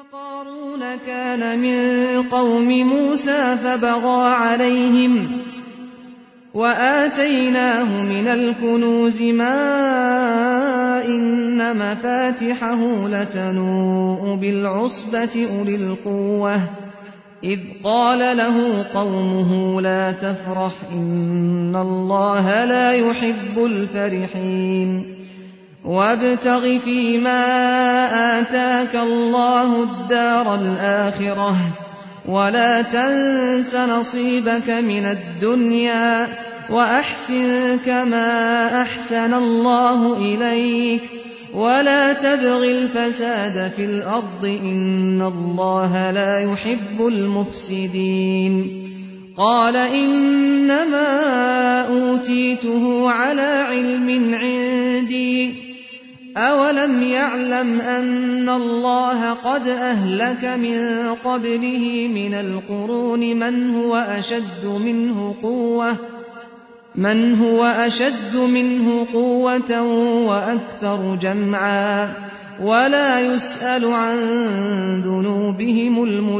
قارون كان من قوم موسى فبغى عليهم وآتيناه من الكنوز ما إن مفاتحه لتنوء بالعصبة أولي القوة إذ قال له قومه لا تفرح إن الله لا يحب الفرحين وابتغ فيما آتاك الله الدار الآخرة ولا تنس نصيبك من الدنيا وأحسن كما أحسن الله إليك ولا تبغ الفساد في الأرض إن الله لا يحب المفسدين قال إنما أوتيته على علم عندي أولم يعلم أن الله قد أهلك من قبله من القرون من هو أشد منه قوة من هو أشد منه قوة وأكثر جمعا ولا يسأل عن ذنوبهم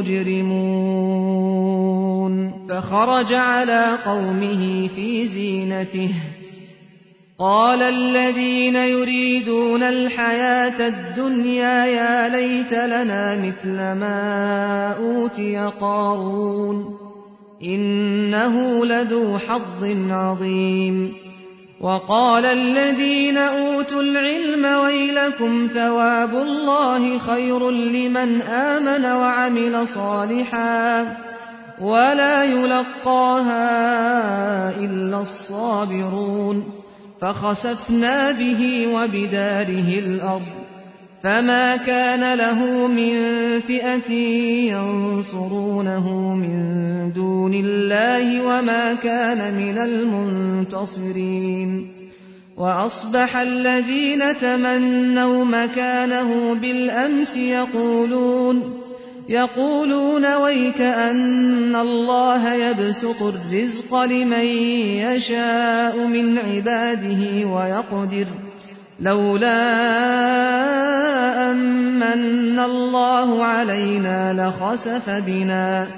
المجرمون فخرج على قومه في زينته قال الذين يريدون الحياة الدنيا يا ليت لنا مثل ما أوتي قارون إنه لذو حظ عظيم وقال الذين أوتوا العلم ويلكم ثواب الله خير لمن آمن وعمل صالحا ولا يلقاها إلا الصابرون فخسفنا به وبداره الأرض فما كان له من فئة ينصرونه من دون الله وما كان من المنتصرين وأصبح الذين تمنوا مكانه بالأمس يقولون يقولون ويك أن الله يبسط الرزق لمن يشاء من عباده ويقدر لولا أمن الله علينا لخسف بنا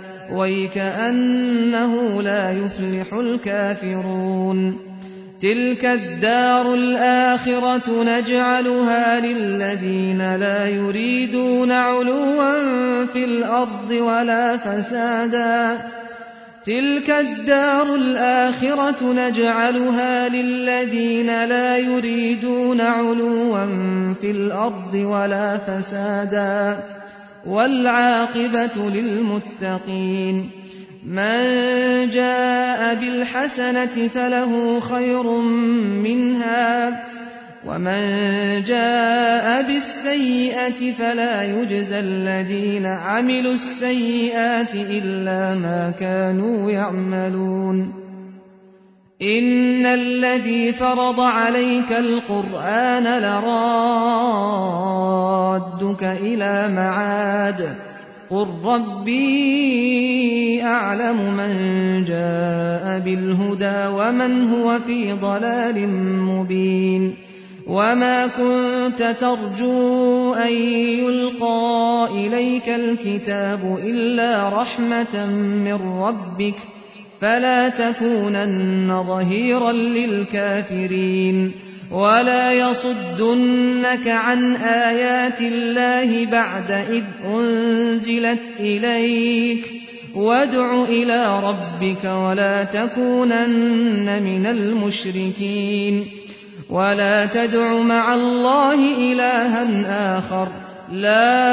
ويكأنه لا يفلح الكافرون تلك الدار الآخرة نجعلها للذين لا يريدون علوا في الأرض ولا فسادا تلك الدار الآخرة نجعلها للذين لا يريدون علوا في الأرض ولا فسادا والعاقبة للمتقين من جاء بالحسنة فله خير منها ومن جاء بالسيئة فلا يجزى الذين عملوا السيئات إلا ما كانوا يعملون إن الذي فرض عليك القرآن لرادك إلى معاد قل ربي أعلم من جاء بالهدى ومن هو في ضلال مبين وما كنت ترجو أن يلقى إليك الكتاب إلا رحمة من ربك فلا تكونن ظهيرا للكافرين ولا يصدنك عن آيات الله بعد إذ أنزلت إليك وادع إلى ربك ولا تكونن من المشركين ولا تدع مع الله إلها آخر لا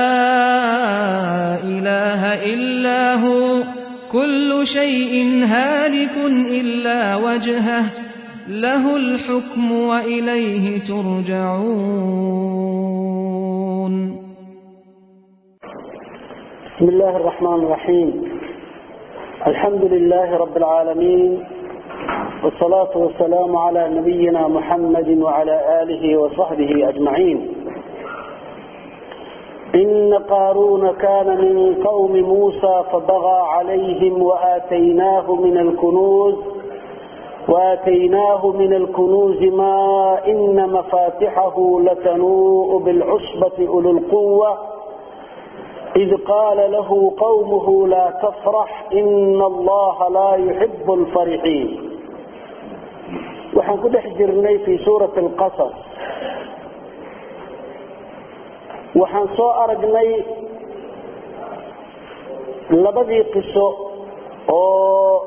إله إلا هو كل شيء هالك إلا وجهه له الحكم وإليه ترجعون بسم الله الرحمن الرحيم الحمد لله رب العالمين والصلاة والسلام على نبينا محمد وعلى آله وصحبه أجمعين إن قارون كان من قوم موسى فبغى عليهم وآتيناه من الكنوز وآتيناه من الكنوز ما إن مفاتحه لتنوء بالعصبة أولو القوة id qaala lahu qawmuhu laa tafrax ina allaha laa yuxibu alfarixiin waxaan ku dhex jirnay fii suurati alqasas waxaan soo aragnay labadii qiso oo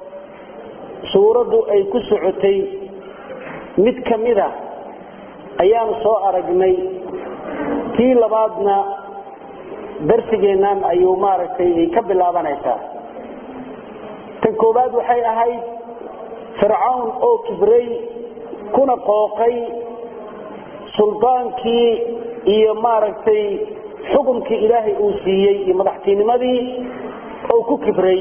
suuraddu ay ku socotay mid ka mida ayaanu soo aragnay tii labaadna darsigeennan ayuu maaragtay ay ka bilaabanaysaa tan koowaad waxay ahayd fircawn oo kibray kuna qooqay suldaankii iyo maaragtay xukumkii ilaahay uu siiyey iyo madaxtinimadii oo ku kibray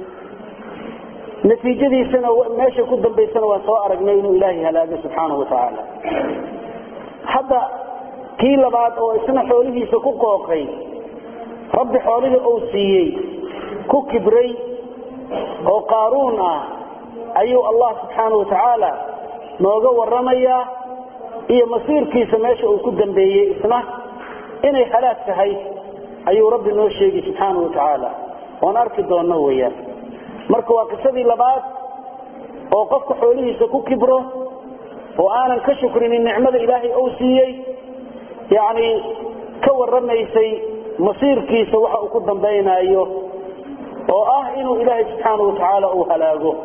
natiijadiisana meesha ku dambaysana waan soo aragnay inuu ilaahay halaago subxaanahu watacaala hadda kii labaad oo isna xoolihiisa ku qooqay rabbi xoolihii uu siiyey ku kibray oo qaaruun ah ayuu allah subxaanahu watacaala nooga waramayaa iyo masiirkiisa meesha uu ku dambeeyey isna inay halaag tahay ayuu rabbi noo sheegi subxaanahu watacaala oon arki doonno weyaan marka waa qisadii labaad oo qofka xoolihiisa ku kibro oo aanan ka shukrinin nicmada ilaahay uu siiyey yacni ka warramaysay masiirkiisa waxa uu ku dambaynaayo oo ah inuu ilaahay subxaanahu watacaala uu halaago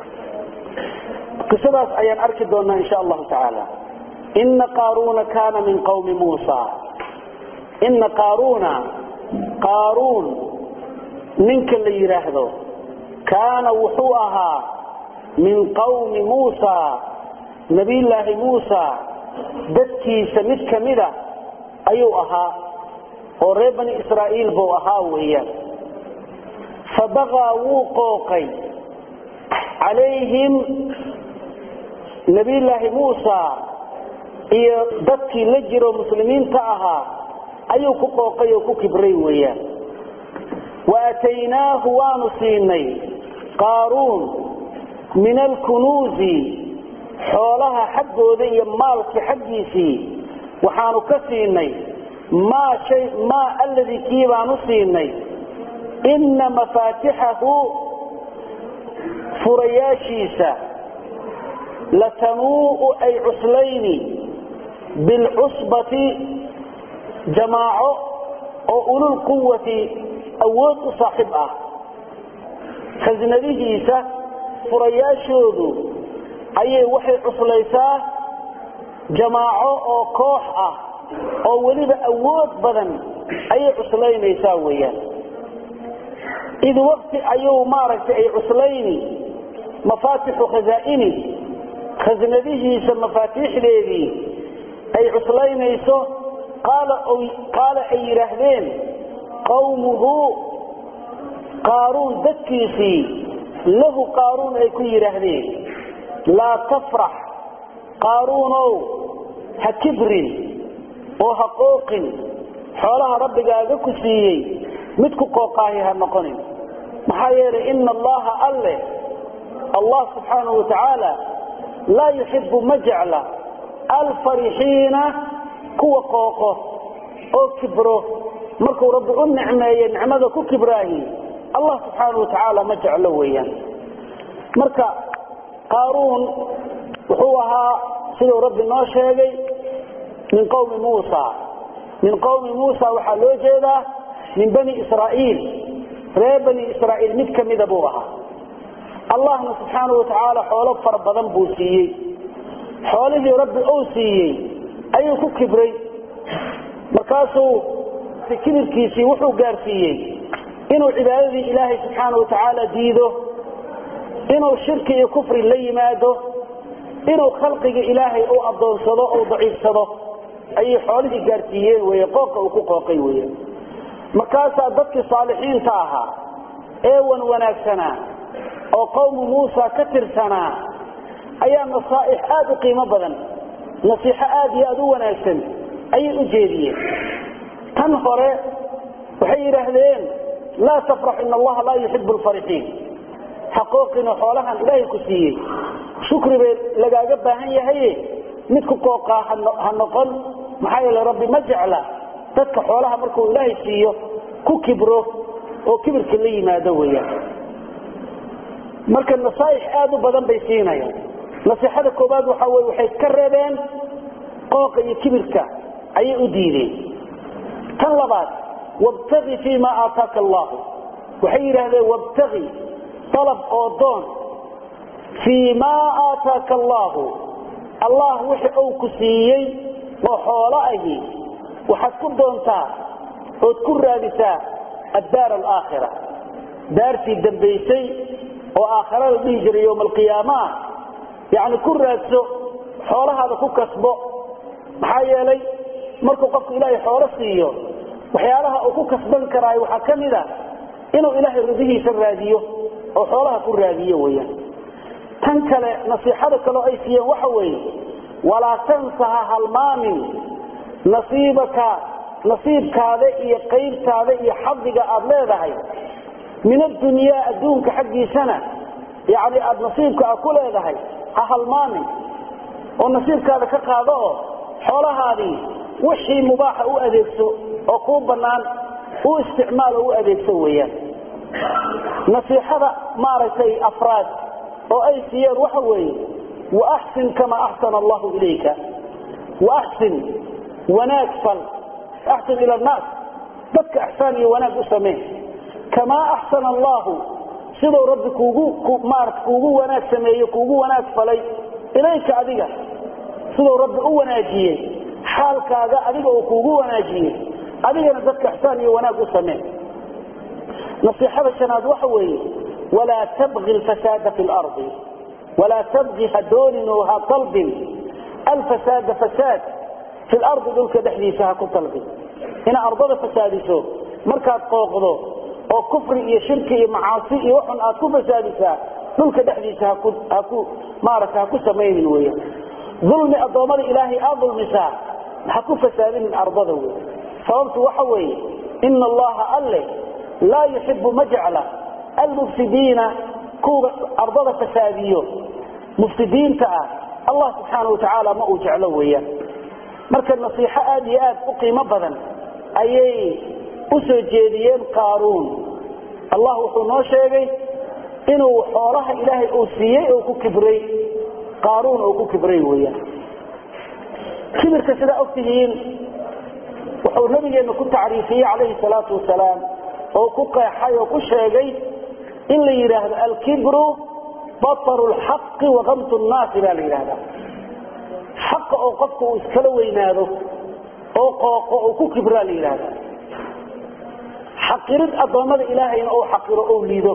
qisadaas ayaan arki doonaa insha allahu tacaala ina qaaruuna kaana min qawmi muusa ina qaaruuna qaaruun ninka la yidhaahdo kaana wuxuu ahaa min qawmi muusa nabiyllaahi muusa dadkiisa mid ka mida ayuu ahaa oo reer bani israa'iil buu ahaa weeyaan fabaqaa wuu qooqay calayhim nabiyllaahi muusa iyo dadkii la jiro muslimiinta ahaa ayuu ku qooqay oo ku kibray weeyaan wa aataynaahu waanu siinay qaaruun min alkunuuzi xoolaha xaggooda iyo maalka xaggiisii waxaanu ka siinay maa shay maa alladii kii baanu siinay inna mafaatixahu furayaashiisa latanuu'u ay cuslayni bilcusbati jamaaco oo ulul quwati awood u saaxiib ah khasnadihiisa furayaashoodu ayay waxay cuslaysaa jamaaco oo koox ah oo weliba awood badan ayay cuslaynaysaa weeyaan id waqti ayuu maaragtay ay cuslayni mafaatixu khazaa'ini khasnadihiisa mafaatiixdeedii ay cuslaynayso qaala ay yidhaahdeen qawmuhu qaaruun dadkiisii lahu qaaruun ay ku yidhaahdeen laa tafrax qaaruunow ha kibrin oo ha qooqin xoolaha rabbigaaga ku siiyey mid ku qooqaahi ha noqonin maxaa yeelay ina allaha alleh allah subxaanahu wa tacaala laa yuxibu ma jecla alfarixiina kuwa qooqo oo kibro markuu rabbi u nicmeeye nicmada ku kibraahi allah subxaanahu wa tacaala ma jeclo weeyaan marka qaaruun wuxuu ahaa siduu rabbi noo sheegay min qowmi muusa min qowmi muusa waxaa loo jeedaa min bani israa'iil reer bani israa'iil mid ka mida buu ahaa allahna subxaanahu wa tacaala xoolo fara badan buu siiyey xoolihii rabbi uu siiyey ayuu ku kibray markaasuu kibirkiisii wuxuu gaarsiiyey inuu cibaadadii ilaahay subxaanahu wa tacaala diido inuu shirki iyo kufri la yimaado inuu khalqiga ilaahay u adoonsado u daciifsado ayay xoolihii gaarsiiyeen wey qooqa uu ku qooqay wey markaasaa dadkii saalixiinta ahaa ee wan wanaagsanaa oo qowmu muusa ka tirsanaa ayaa nasaaix aad u qiimo badan nasiixo aad iyo aad u wanaagsan ayay u jeediyeen tan hore waxay yidhaahdeen laa tafrax ina allaha laa yuxibu lfarixiin xaqooqina xoolahan ilaahay ku siiyey shukri bay lagaaga baahan yahaye mid ku qooqaa ha noqon maxaa yeele rabbi ma jecla dadka xoolaha markuu ilaahay siiyo ku kibro oo kibirka la yimaado weyaan marka nasaaix aad u badan bay siinayaan nasiixada koobaad waxaa weye waxay ka reebeen qooqa iyo kibirka ayay u diideen tan labaad wabtagi fii ma aataaka allahu waxay yidhaahdeen wabtagi dalab oo doon fii maa aataaka allaahu allah wixi uu ku siiyey oo xoolo ahi waxaad ku doontaa ood ku raadisaa addaar alaakhira daartii dambaysay oo aakhara la dhihi jiray yowma alqiyaama ah yacni ku raadso xoolahaada ku kasbo maxaa yeelay markuu qofku ilaahay xoolo siiyo waxyaalaha uu ku kasban karaayo waxaa ka mid a inuu ilaahay ridihiisa raadiyo oo xoolaha ku raadiyo weyaan tan kale nasiixada kaleo ay siiyeen waxa weeye walaa tansaha halmaamin nasiibaka nasiibkaada iyo qaybtaada iyo xadiga aad leedahay min addunyaa adduunka xaggiisana yani aad nasiibka a ku leedahay ha halmaamin oo nasiibkaada ka qaado oo xoolahaadii wixii mubaaxa u adeegso oo kuu bannaan u isticmaal oo u adeegso weeyaan nasiixada maaragtay afraad oo ay siiyeen waxa weeye waaxsin kamaa axsana allahu ilayka waaxsin wanaag fal axsin ila annaas dadka axsaan iyo wanaag u samee kamaa axsana allahu siduu rabbi kuugu maarata kuugu wanaag sameeye kuugu wanaag falay ilayka adiga siduu rabbi u wanaajiyey xaalkaaga adiga uu kuugu wanaajiyey adigana dadka ixsaan iyo wanaag u samee nasiixada shanaad waxa weeye walaa tabgi alfasaada fi lardi walaa tabgi ha doonin oo ha talbin alfasaada fasaad fi lardi dhulka dhexdiisa ha ku talbin ina ardada fasaadiso markaad qooqdo oo kufri iyo shirki iyo macaasi iyo waxun aad ku fasaadisaa dhulka dhexdiisa haku maarata ha ku samaynin weya dulmi addoommada ilaahay aad dulmisaa ha ku fasaadinin ardada wey sababtu waxa weeye ina allaha alle laa yuxibu ma jecla almufsidiina kuwa ardada fasaadiyo mufsidiinta ah allah subxaana watacaala ma uu jeclo weeyaan marka nasiixo aad iyo aad u qiimo badan ayay u soo jeediyeen qaaruun allah wuxuu noo sheegay inuu xoolaha ilaahay uu siiyey oo ku kibray qaaruun oo ku kibray weeyaan kibirka sidaa ogtihiin wuxuu nabigeenna ku tacriifiyey calayhi salaatu wasalaam oo ku qeexay oo ku sheegay in la yidhaahdo alkibru bataru lxaqi wakamtu nnaasi baa la yidhahda xaqa oo qofka uu iskala weynaado oo qooqo oo ku kibraa la yidhahda xaqirid addoommada ilaahayna ou xaqiro ou liido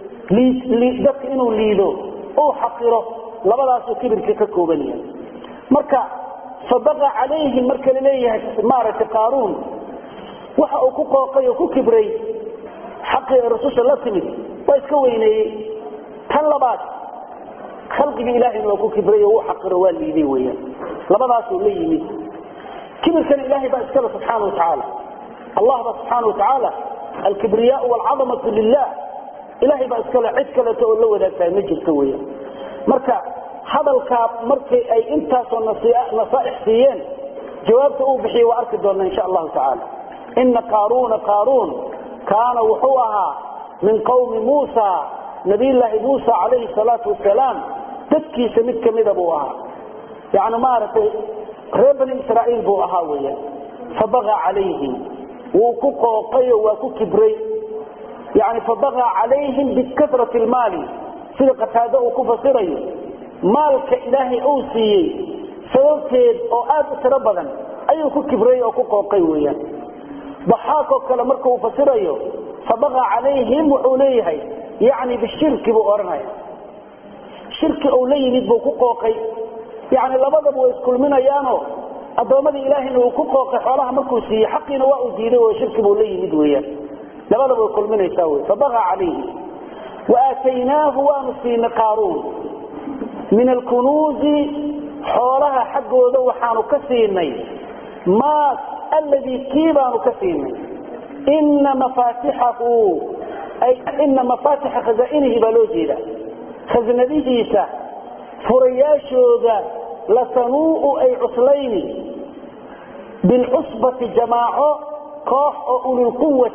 dadka inuu liido ou xaqiro labadaasuu kibirka ka kooban yahay marka sadaqa calayhim marka la leeyahay maaragtay qaaruun waxa uu ku qooqay oo ku kibray xaqii ay rasusha la timid waa iska weyneeyey tan labaad khalqiga ilaahayna waa ku kibray oo uu xaqiro waa liiday weyaan labadaasuu la yimid kibirkana ilaahay baa iskale subxaana wa tacaala allah ba subxaana wa tacaala alkibriyaau waalcadamatu lilah ilahay baa iskale cid kaleeto oo la wadaagtahay ma jirto weyaan marka hadalkaa markii ay intaasoo nasaaix siiyeen jawaabta uu bixiyey waa arki doona insha allahu tacaala ina qaaruuna qaaruun kaana wuxuu ahaa min qawmi muusa nabiyllaahi muusa calayhi salaatu wasalaam dadkiisa mid kamida buu ahaa yani maaragtay reer bani israa'iil buu ahaa weya fabaqa calayhim wuu ku qooqayo waa ku kibray yani fabaqa calayhim bikasrati lmaali sida qataado uu ku fasirayo maalka ilaahay uu siiyey sababteed oo aad u tiro badan ayuu ku kibray oo ku qooqay weyaan daxaakoo kale markuu fasirayo fabaqa calayhim wuxuu leeyahay yani bishirki buu odhanaya shirki uu la yimid buu ku qooqay yani labadaba way iskulminayaano addoommadii ilaahayna uu ku qooqay xoolaha markuu siiyey xaqiina waa uu diiday oo shirki buu la yimid weyaan labadaba way kulminaysaa wey fabaqa calayhim waaataynaahu waanu siinay qaaruun min alkunuuzi xoolaha xaggooda waxaanu ka siinay maa alladii kii baanu ka siinay ina mafaatixahu ina mafaatixa khazaa'inihi baa loo jeeda khasnadihiisa furayaashooda latanuu'u ay cuslayni bilcusbati jamaaco koox oo ulilquwati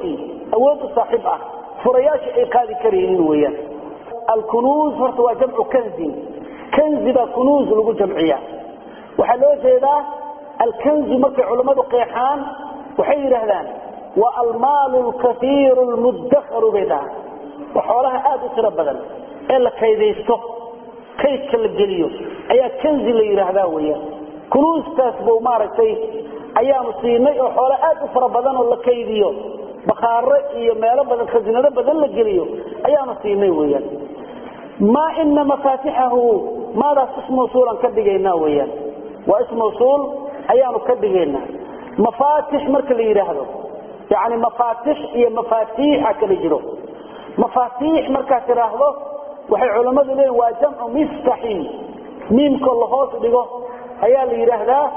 awood u saaxiib ah furayaasha ay qaadi karaynin weeyaan alkunuuz horta waa jamcu kanzin kanzi baa kunuuz lagu jamciya waxaa loo jeedaa alkanzu markay culammadu qeexaan waxay yidhaahdaan waa almaalu lkaiiru lmuddakaru bay dhahaan waa xoolaha aada u tiro badan ee la kaydaysto kaydka la geliyo ayaa kanzi la yidhaahdaa weeyaan kunuustaas buu maaragtay ayaanu siinay oo xoolo aad u fara badan oo la kaydiyo bakaaro iyo meelo badan khasinado badan la geliyo ayaanu siinay weyaan maa ina mafaatixahu maadaas ismawsuulan ka dhigaynaa weyaan waa ismawsuul ayaanu ka dhigaynaa mafaatix marka la yidhaahdo yani mafaatix iyo mafaatiixa kala jiro mafaatiix markaad tidhaahdo waxay culammadu leeyiin waa jamcu miftaxin miimkoo la hoos dhigo ayaa la yidhaahdaa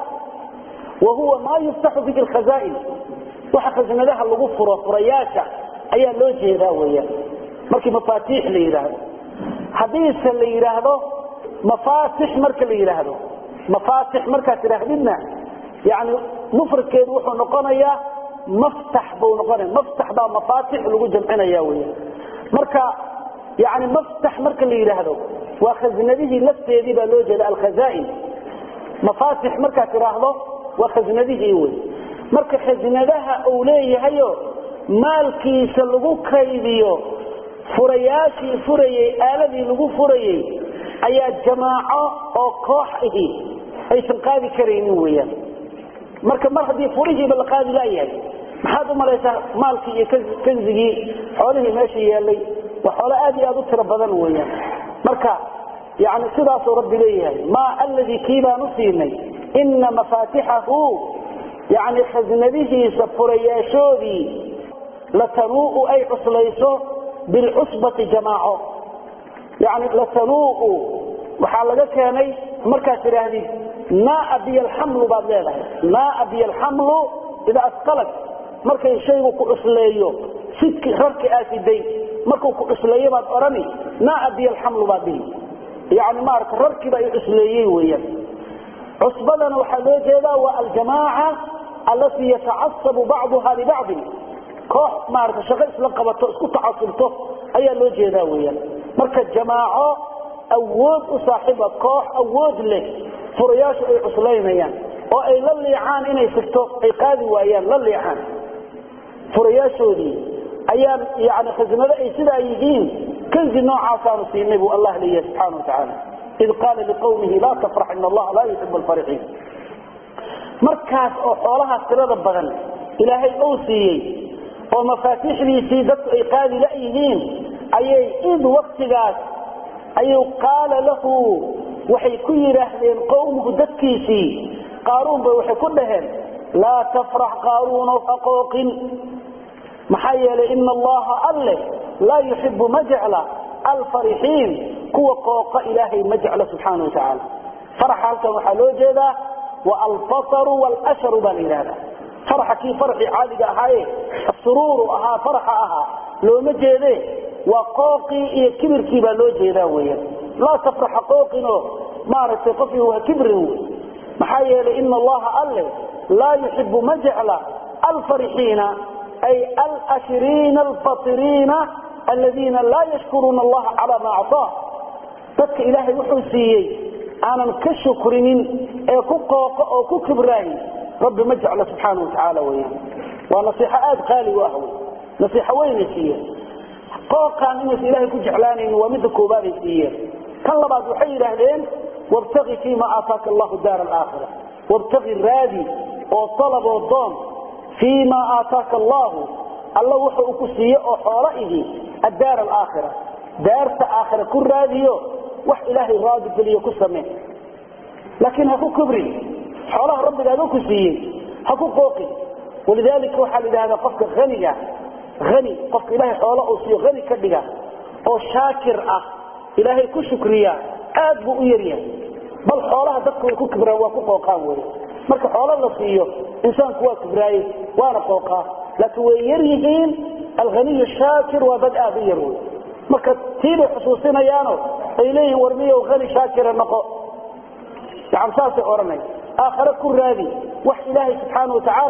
wa huwa maa yuftaxu bihi lkhazaain waxa khasinadaha lagu furo furayaasha ayaa loo jeedaa weyaan markii mafaatiix la yidhaahdo haddiise la yidhaahdo mafaatix marka la yidhaahdo mafaatix markaad tidhaahdidna yani mufradkeedu wuxuu noqonayaa maftax buu noqonaya maftax baa mafaatix lagu jamcinaya weyaan marka yani maftax marka la yidhaahdo waa khasinadihii lafteedii baa loo jeeda alkhazaain mafaatix markaad tidhaahdo waa khasinadihii wey marka khasinadaha uu leeyahayo maalkiisa lagu kaydiyo furayaashii furayey aaladii lagu furayey ayaa jamaaco oo koox ahi aysan qaadi karaynin weyaan marka mar haddii furihiiba la qaadi laayahay maxaad u malaysaa maalkii iyo kanzigii xoolihii meesha yeelay waa xoolo aad iyo aad u tiro badan weyaan marka yani sidaasuu rabbi leeyahay maa alladii kii baan u siinay ina mafaatixahu yani khasinadihiisa furayaashoodii latanuu'u ay cuslayso bilcusbati jamaaco yani latanuu'u waxaa laga keenay markaad tidhaahdid naaa biy alxamlu baad leedahay naaa biy alxamlu idaa asqalag markay shaygu ku cusleeyo sidki rarki aasiday markuu ku cusleeyo baad odhani naaa biy alxamlu baad dhihi yani maarata rarkiiba ay cusleeyey weeyaan cusbadana waxaa loo jeedaa waa aljamaaca allatii yatacasabu bacduha libacdin koox maarata shaqo isla qabato isku tacasubto ayaa loo jeedaa weyaan marka jamaaco awood u saaxiiba koox awood leh furayaashu ay cuslaynayaan oo ay la liicaan inay sigto ay qaadi waayaan la liicaan furayaashoodii ayaan yani khasinado ay sidaa yihiin kanzi noocaasaanu siinay buu allah leeyahay subxaana wa tacaala id qaala liqawmihi laa tafrax in allaha laa yuxibu alfarixiin markaas oo xoolahaas tirada badan ilaahay uu siiyey oo mafaatiixdiisii dadku ay qaadi layihiin ayay id waktigaas ayuu qaala lahu waxay ku yidhaahdeen qowmuhu dadkiisii qaaruun bay waxay ku dhaheen laa tafrax qaaruunow haqooqin maxaa yeelay ina allaha alleh laa yuxibu ma jecla alfarixiin kuwa qooqa ilaahay ma jecla subxaana wa tacaala faraxa halkan waxaa loo jeedaa wa albasaru waalsharu baa la yidhahdaa faraxa kii faraxii caadiga ahaaye asuruuru ahaa faraxa ahaa looma jeede waa qooqii iyo kibirkii baa loo jeedaa weyan laa tafraxa qooqinoo maaragtay qofkii waa kibrin wey maxaa yeelay ina allaha alle laa yuxibu ma jecla alfarixiina ay alashiriina alfatiriina aladiina laa yashkuruuna allaha calaa maa acطaa dadka ilaahay wuxuu siiyey aanan ka shukrinin ee ku qooqo oo ku kibraahin rabbi ma jeclo subxaana wa tacaala weyaan waa nasiixo aada qaali u ah wey nasiixo weynay siiyeen qooqaan inaysa ilaahay ku jeclaanayn waa midda koobaaday siiyeen kan labaad waxay yidhaahdeen wabtaqi fiima aataaka allahu daara alaakhira wabtaqi raadi oo dalaboo doon fii ma aataaka allahu alla wuxa uu ku siiye oo xoolo ihi addaar alaakhira daarta aakhira ku raadiyo wax ilaahay raadi geliyo ku samee laakiin ha ku kibrin xoolaha rabbigaaga ku siiyey ha ku qooqin walidaalika waxaa la yidhahdaa qofka haniga hani qofka ilaahay xoolo uu siiyo hani ka dhiga oo shaakir ah ilaahay ku shukriya aad buu u yaryahay bal xoolaha dadku way ku kibraan waa ku qooqaan wey marka xoolo la siiyo insaanku waa kibraaye waana qooqaa laakiin way yar yihiin alhaniyu shaakir waa dad aad u yar wey marka tiibay xusuusinayaano ay leeyihin war miyow hani shaakira noqo yani saasay odhanay aakhare ku raadi wax ilaahay subxaana wa tacaala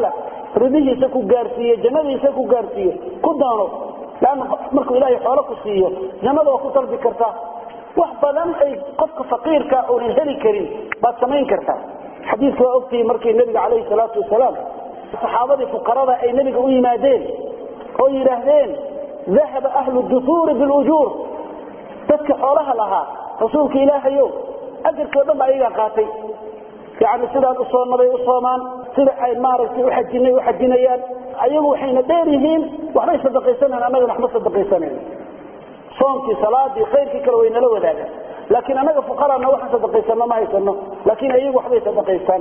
ridihiisa ku gaarsiiyo jannadiisa ku gaarsiiyo ku doono lanna markuu ilaahay xoolo ku siiyo jannada waa ku dalbi kartaa wax badan ay qofka faqiirka uunan heli karin baad samayn kartaa xadiidka waa ogtihi markii nebiga calayhi salaatu wasalaam saxaabadii fuqarada ay nebiga u yimaadeen oo yidhaahdeen dahaba ahlu duhuuri bilujuur dadka xoolaha lahaa rasuulka ilaahayow ajarkii o dhan ba ayagaa qaatay yani sidaan u soonnabay u soomaan sida ay maaragtay uajinay u xajinayaan ayagu waxayna dheer yihiin waxbay sadaqaysanayan annagana waxma sadaqaysanayn soomkii salaadii khayrkii kale way nala wadaagaan laakiin annaga fuqaraana waxaan sadaqaysano ma haysano laakiin ayagu waxbay sadaqaystaan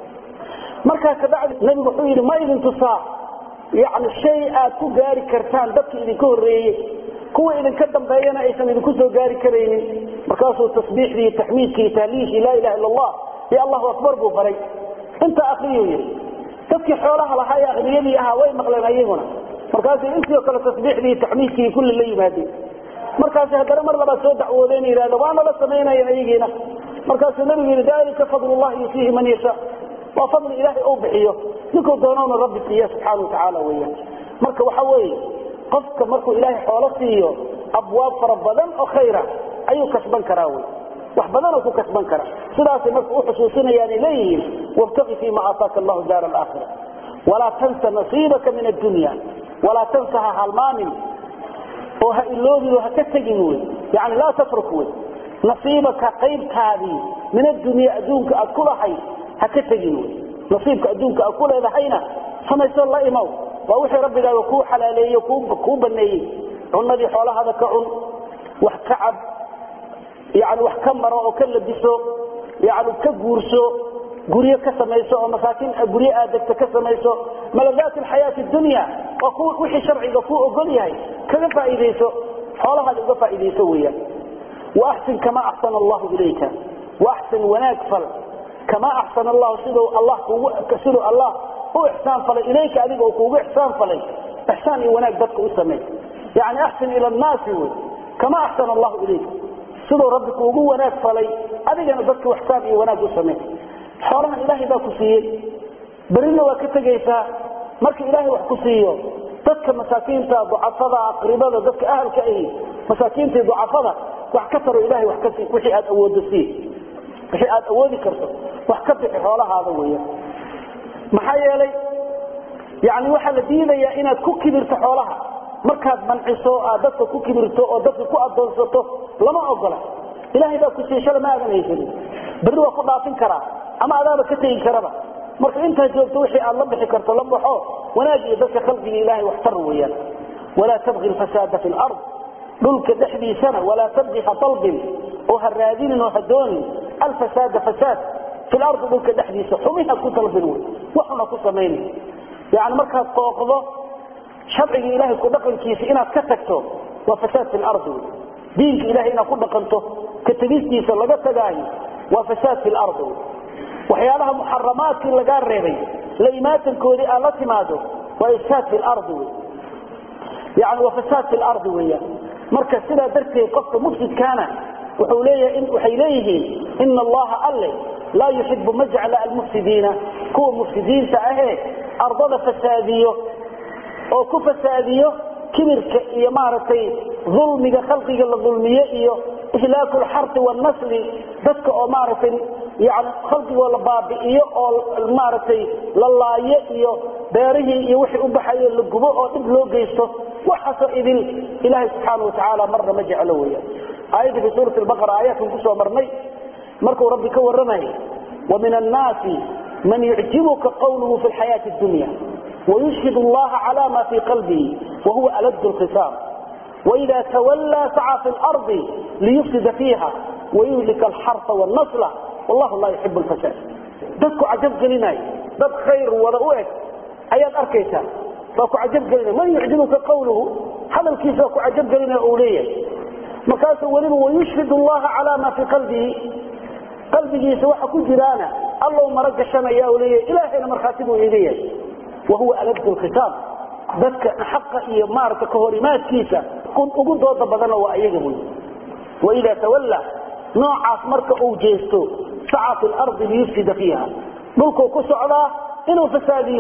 markaa kabacdi nebigu wuxuu yidhi ma idin tusaa yani shay aad ku gaari kartaan dadkii idinka horreeyey kuwa idinka dambeeyana aysan idinku soo gaari karaynin markaasuu tasbiixdii taxmiidkii tahliishii laa ilaha illa allah iyo allahu akbar buu baray intaa akriyuu yidhi dadkii xoolaha lahaa ee akniyadii ahaa way maqleen ayaguna markaasay intii o kale tasbiixdii taxmiidkii kulli la yimaadeen markaas haddana mar labaad soo dacwoodeen yidhahda waana la samaynayan ayagiina markaasuu nabigu yidhi dalika fadlullahi yutiihi man yashaa waa fadli ilaahay ou bixiyo ninkuu doonowna rabbi siiya subxaana watacaala weyan marka waxa weeye qofka markuu ilaahay xoolo siiyo abwaab fara badan oo khayra ayuu kasban karaa wey wax badanoo ku kasban kara sidaasay marka u xusuusinayaanay leeyihiin wabtaqi fiima aataaka allahu daar alaakhira walaa tansa nasiibaka min addunya walaa tansa ha halmaamin oo ha iloobin oo ha ka tegin wey yani laa tatruk wey nasiibaka qaybtaadii min addunya adduunka aad ku lahay ha ka tegin wey nasiibka adduunka aad ku leedahayna samayso la imow waa wixii rabbigaaga kuu xalaaleeye kuu baneeyey cunadii xoolahaada ka cun wax ka cab yani wax ka maro oo ka labiso yani ka guurso guryo ka samayso oo masaakiin guryo aad degto ka samayso maladaat alxayaati dunya waa ku wixii sharciga kuu ogol yahay kaga faa'iidayso xoolahaada uga faa'iidayso weeyaan waaxsin kama axsana allahu ilayka waaxsin wanaag fal kama axsana allahu siduu allah kugu siduu allah u ixsaan falay ilayka adiga oo kuugu ixsaan falay ixsaan iyo wanaag dadka u sameey yani axsin ila annaasi wey kama axsana allahu ilayka siduu rabbi kuugu wanaag falay adigana dadka ixsaan iyo wanaag u sameey xoolahan ilaahay baa ku siiyey berina waa ka tegaysaa marka ilaahay wax ku siiyo dadka masaakiinta ducafada aqribada dadka ahalka ahi masaakiinta ducafada wax ka taro ilahay wax ka sii wixii aad awoodo sii wixii aad awoodi karto wax ka bixi xoolahaada weya maxaa yeelay yani waxaa la diidayaa inaad ku kibirto xoolaha markaad manciso aad dadka ku kibirto oo dadka ku adoonsato lama ogola ilahay baa ku siiyey shala ma aadan haysanin berri waa ku dhaafin karaa ama adaaba ka tegi karaba marka intaad joogto wixii aad la bixi karto la baxo wanaag iyo dadka khalqiga ilahay wax tar weeyaan walaa tabqi lfasaada fi lard dhulka dhexdiisana walaa tabqi ha dalbin oo ha raadinin oo ha doonin alfasaada fasaad fi lardi dhulka dhexdiisa xumiha ku dalbin wey waxuna ku samaynin yani markaad qooqdo sharciga ilahay ku dhaqankiisa inaad ka tagto waa fasaad fi lardi wey diinka ilahay inaad ku dhaqanto ka tegistiisa laga tagaayo waa fasaad fi lardi wey waxyaalaha muxaramaadkii lagaa reebay la imaatankoodii aad la timaado waa ifsaad fi lardi wey yani waa fasaad fi lardi weeyaan marka sidaa darteed qofka mufsidkaana wuxuu leeyahay waxay leeyihiin ina allaha alle laa yuxibu ma jecla almufsidiina kuwa mufsidiinta ahee ardada fasaadiyo oo ku fasaadiyo kibirka iyo maaragtay dulmiga khalqiga la dulmiye iyo ihlaaku lxarti wanasli dadka oo maaragtay yani khalqigoo la baabi'iyo oo maaragtay la laayo iyo beerihii iyo wixii u baxayo la gubo oo dhib loo geysto waxaasoo idin ilaahay subxaana watacaala marna ma jeclo weya aayadda fi suurati baqara aayaadkan kusoo marnay markuu rabbi ka warramayay wa min annaasi man yucjibuka qawluhu fi lxayaati dunya wayushhid allaha cala ma fii qalbihi wahuwa aladu lkhisaam waida tawallaa saca fi lardi liyufsida fiiha wayuhlika alxarfa wannasla wallahu laa yuxibu lfasaad dadku cajab gelinaayo dad khayr wada u eg ayaad arkaysaa waa ku cajab gelinaya man yucjibuka qawluhu hadalkiisa waa ku cajab gelinaya uu leeyahay markaasuu weliba wayushhid allaha cala ma fii qalbihi qalbigiisa waxa ku jiraana allow mara gashanaya u leeyahay ilaahayna markhaati buu iiga yahay wahuwa aladu lkhitaab dadka xaqa iyo maarata kahorimaadkiisa ugu dooda badana waa iyaga wey waida tawalla noocaas marka uu jeesto saca fi lardi liyufsida fiiha dhulkuu ku socdaa inuu fasaadiyo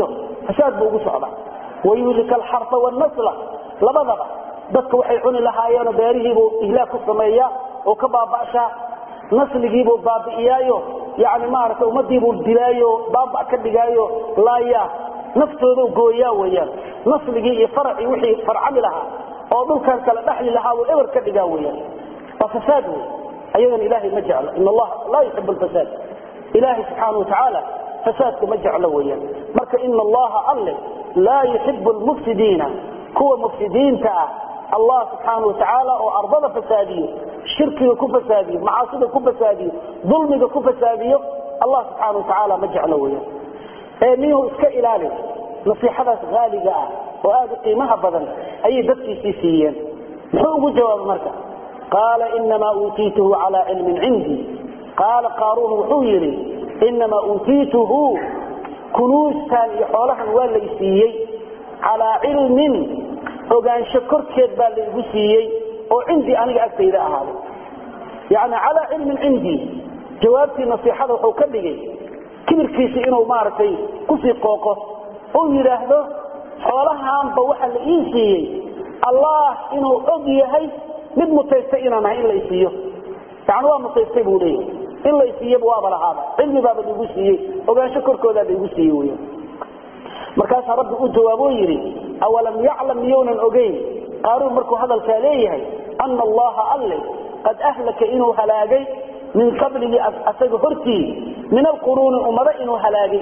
fasaad buu ugu socdaa wayuhlika alxarfa wannasla labadaba dadka waxay cuni lahaayeenoo beerihiibuu ihlaag ku sameeya oo ka baaba'shaa nasligiibuu baabi'iyaayo yani maaragtay ummadiibuu dilaayo baaba ka dhigaayo laayaa naftoodu gooyaa weyaan nasligii iyo faracii wixii farcami lahaa oo dhulkan kala dhexli lahaa uu eber ka dhigaa weyaan waa fasaad wey ayadan ilaahay ma jeclo in allaha laa yuxib alfasaad ilaahay subxaana watacaala fasaadka ma jeclo weyaan marka ina allaha alle laa yuxibu lmufsidiina kuwa mufsidiinta ah allah subxaana watacaala oo ardada fasaadiyo shirkiga ku fasaadiyo macaasida ku fasaadiyo dulmiga ku fasaadiyo allah subxaana watacaala ma jeclo weyaan ee niyuhu iska ilaali nasiixadaas haaliga ah oo aada u qiimaha badan ayay dadkiisii siiyeen muxuu ugu jawaabay marka qaala inamaa uutiituhu calaa cilmin cindii qaala qaaruun wuxuu yidhi inamaa uutiituhu kunuustan iyo xoolahan waa lay siiyey calaa cilmin ogaansho korkeed baa laygu siiyey oo cindii aniga agtayda ahaaday yani calaa cilmin cindii jawaabtii nasiixada wuxuu ka dhigay kibirkiisi inuu maaragtay kusii qooqo uu yidhaahdo xoolahaanba waxa la ii siiyey allah inuu og yahay mid mutaystay inaan ahay in la isiiyo yani waa mutaystay buu leeyahay in la isiiyaba waaba lahaaba cilmi baaba laigu siiyey ogaansho korkoodaa laigu siiyey wy markaasaa rabbi u jawaaboo yidhi awalam yaclam miyounan ogeyn qaaruun markuu hadalkaa leeyahay ana allaha alle qad ahlaka inuu halaagay min qablihi asaga hortii min alquruuni ummado inuu halaagay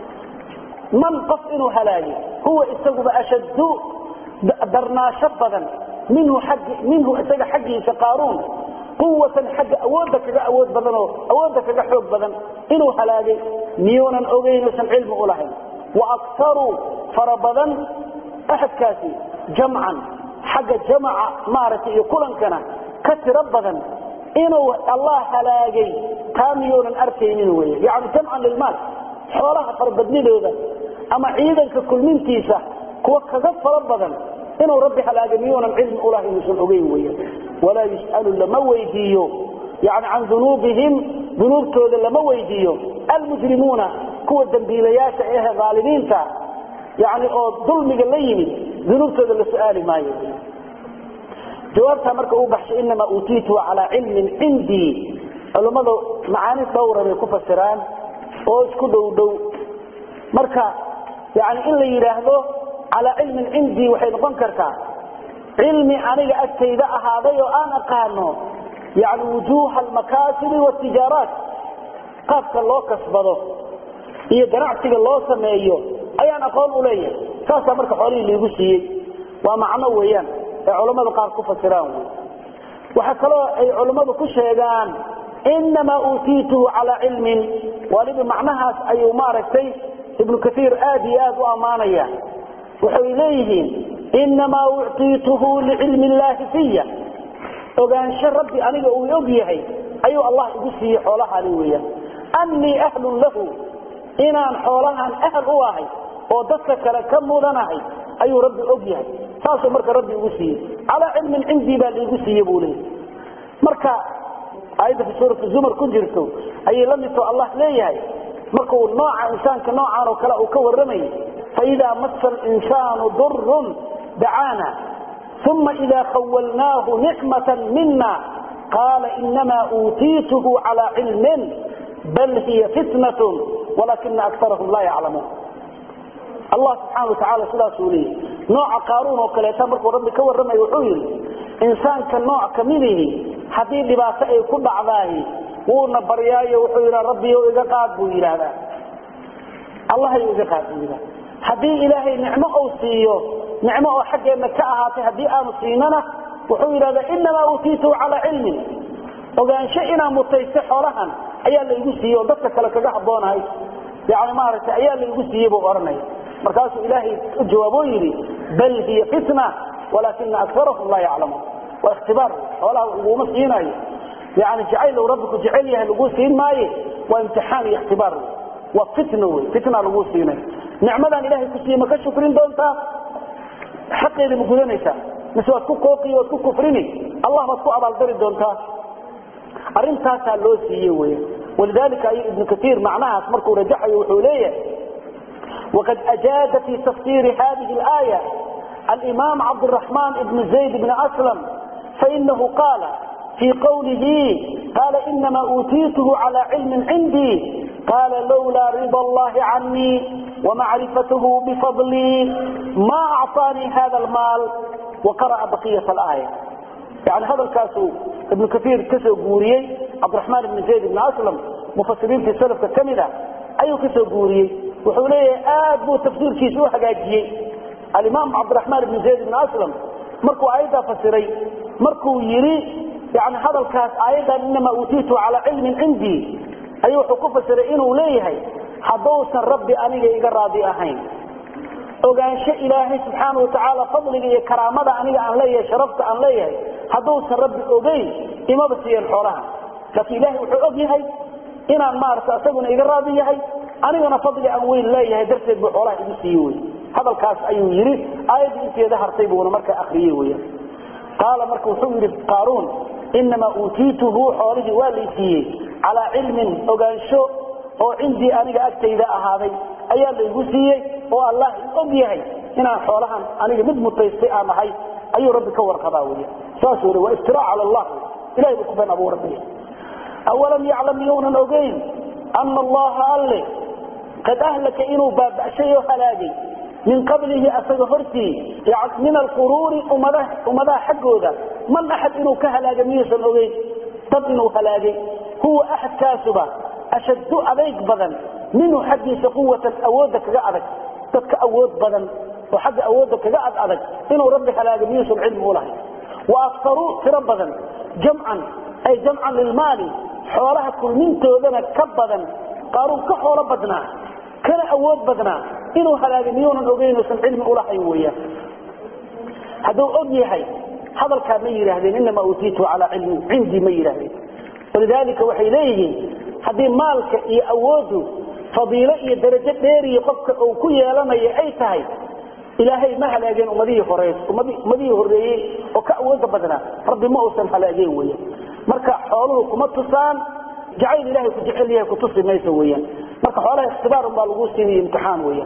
man qof inuu halaagay huwa isaguba ashaddu darnaasho badan minhu isaga xaggiisa qaaruun quwatan xagga awoodda kaga awood badanoo awoodda kaga xoog badan inuu halaagay miyuunan ogeynuusan cilmi u lahayn wa aktaruu fara badan axadkaasi jamcan xagga jamaca maaragtay iyo kulankana ka tiro badan inuu allah halaagay taa miyuunan arkaynin wey yani jamcan lilmaal xoolaha farabadnidooda ama ciidanka kulmintiisa kuwa kaga fara badan inuu rabbi halaagay miyuunan cilmi ulahayn uusan ogeyn wey walaa yus'alu lama weydiiyo yani can dunuubihim dunuubtooda lama weydiiyo almujrimuuna kuwa dambiilayaasha ehe aalimiinta yani oo dulmiga la yimid dunuubtooda la su'aali maayo jawaabtaa marka uu baxshay inamaa uutiituhu calaa cilmin cindii culummadu macaani dhowra bay ku fasiraan oo isku dhow dhow marka yani in la yidhaahdo calaa cilmin cindii waxay noqon kartaa cilmi aniga agtayda ahaaday oo aan aqaano yani wujuuha almakaasibi watijaaraat qaabka loo kasbado iyo ganacsiga loo sameeyo ayaan aqoon u leeyahay saasaa marka xoolihii laigu siiyey waa macno weeyaan ay culammadu qaar ku fasiraan wy waxaa kaloo ay culammadu ku sheegaan inamaa uutiituhu calaa cilmin waliba macnahaas ayuu maaragtay ibnu kaiir aad iyo aad u ammaanaya waxay leeyihiin inamaa uctiituhu licilmi illaahi fiya ogaansho rabbi aniga uu og yahay ayuu allah igu siiyey xoolahani weeyaan annii ahlun lahu inaan xoolahan ahl u ahay oo dadka kale ka mudanahay ayuu rabbi og yahay saasuu marka rabbi igu siiyey calaa cilmin cindii baa laigu siiye buu leeyahy marka aayadda fi suurati zumar ku jirto ayay la midtoo allah leeyahay markuu nooca insaanka noocaan oo kale uu ka warramayay faidaa masa alinsaanu durun dacaana uma ida khawalnaahu nicmatan mina qaala inamaa uutiituhu calaa cilmin bal hiya fitnat walakina akarahum laa yaclamuun allah subxaana watacaala sidaasuu leeyahy nooca qaaruun oo kaleeta markuu rabbi ka warramaya wuxuu yidhi insaanka nooc kamidihi haddii dhibaato ay ku dhacdaahi wuuna baryaayo wuxuu yidha rabbiyo iga qaad buu yidhaahdaa allahayo iga qaad buu yidhahda haddii ilaahay nicmo uu siiyo nicmo oo xaggeenna ka ahaatay haddii aanu siinana wuxuu yidhahdaa inamaa uutiituhu calaa cilmin ogaansho inaan mutaystay xoolahan ayaa laigu siiyey oo dadka kale kaga habboonahay yani maaragtay ayaa laigu siiyey buu odhanaya markaasuu ilaahay u jawaaboo yidhi bal hiya fitna walaakina akarahum laa yaclamuun waa ikhtibaar xoolaha laguma siinayo yani jacayl rabbi ku jecel yahay laguu siin maaye waa imtixaan iyo ikhtibaar waa fitna wey fitna laguu siinayo nicmadan ilahay ku siiye ma ka shukrin doontaa xaqeeda ma gudanaysaa mise waad ku qooqi waad ku kufrini allah baad ku abaaldari doontaa arintaasaa loo siiye wey walidalika ayuu ibnu kaiir macnahaas markuu rajaxayo wuxuu leeyahay وقد أجاد في تفسير هذه الآية الإمام عبد الرحمن بن زيد بن أسلم فإنه قال في قوله قال إنما أوتيته على علم عندي قال لولا رضا الله عني ومعرفته بفضلي ما أعطاني هذا المال وقرأ بقية الآية يعني هذا الكاس ابن كثير كسو قوريي عبد الرحمن بن زيد بن أسلم مفسرين في السلف كمدة أيو كسو قوريي وحوليه آد بو تفسير كيسو حقاجيي الإمام عبد الرحمن بن زيد بن أسلم مركو آيدا فسري مركو يري يعني هذا الكاس آيدا إنما أوتيته على علم عندي أيو حكوفة سرئين وليه حدوسا ربي أنيق إقرادي أهين ogaansho ilaahay subxaana watacaala fadliga iyo karaamada aniga aan leeyahay sharafta aan leeyahay hadduusan rabbi ogeyn imaba siiyan xoolaha laakiin ilaahay wuxuu og yahay inaan maarata isaguna iga raadi yahay anigana fadli aan weyn leeyahay darteed buu xoolaha igu siiye wey hadalkaas ayuu yidhi aayaddii inteeda hartay buuna markaa akriyey weyan qaala marka wuxuu yidhi qaaruun inamaa uutiituhu xoolihii waa lay siiyey calaa cilmin ogaansho oo cindii aniga agtayda ahaaday ayaa laygu siiyey oo allah og yahay inaan xoolahan aniga mid mutaystay aan ahay ayuu rabbi ka warqabaa wey saas weli waa iftiraac cala allah ilahay buu ku been abuura bihi awalam yaclam younan ogeyn ana allaha alle qad ahlaka inuu baaba'shay oo halaagay min qablihi asaga hortii min alquruuri ummadaha xaggooda man axad inuu ka halaaga miyuusan ogeyn dad inuu halaagay huwa axadkaasuba ashaddu adayg badan minhu xaggiisa quwatan awoodda kaga adag dadka awood badan oo xagga awoodda kaga ad adag inuu rabbi halaaga miyuusan cilmi u lahayn wa aktaruu tiro badan jamcan ay jamcan lilmaali xoolaha kulmintoodana ka badan qaaruun ka xoolo badnaa kana awood badnaa inuu halaagay miyuunan ogeynuusan cilmi ulahayn weeyaan hadduu og yahay hadalkaa ma yidhaahdeen inamaa uutiitu calaa cilmin cindii ma yidhaahdeen walidaalika waxay leeyihiin haddii maalka iyo awooddu fadiilo iyo darajo dheeriya qofka uu ku yeelanayo ay tahay ilaahay ma halaageen ummadihii hore ummadihii horeeyey oo ka awooda badnaa rabbi ma uusan halaageen weyan marka xooluhu kuma tusaan jacayl ilahay ku jecel yahay kutusi mayso weyan marka xoolaha ikhtibaarun baa lagu siiniyo imtixaan weyan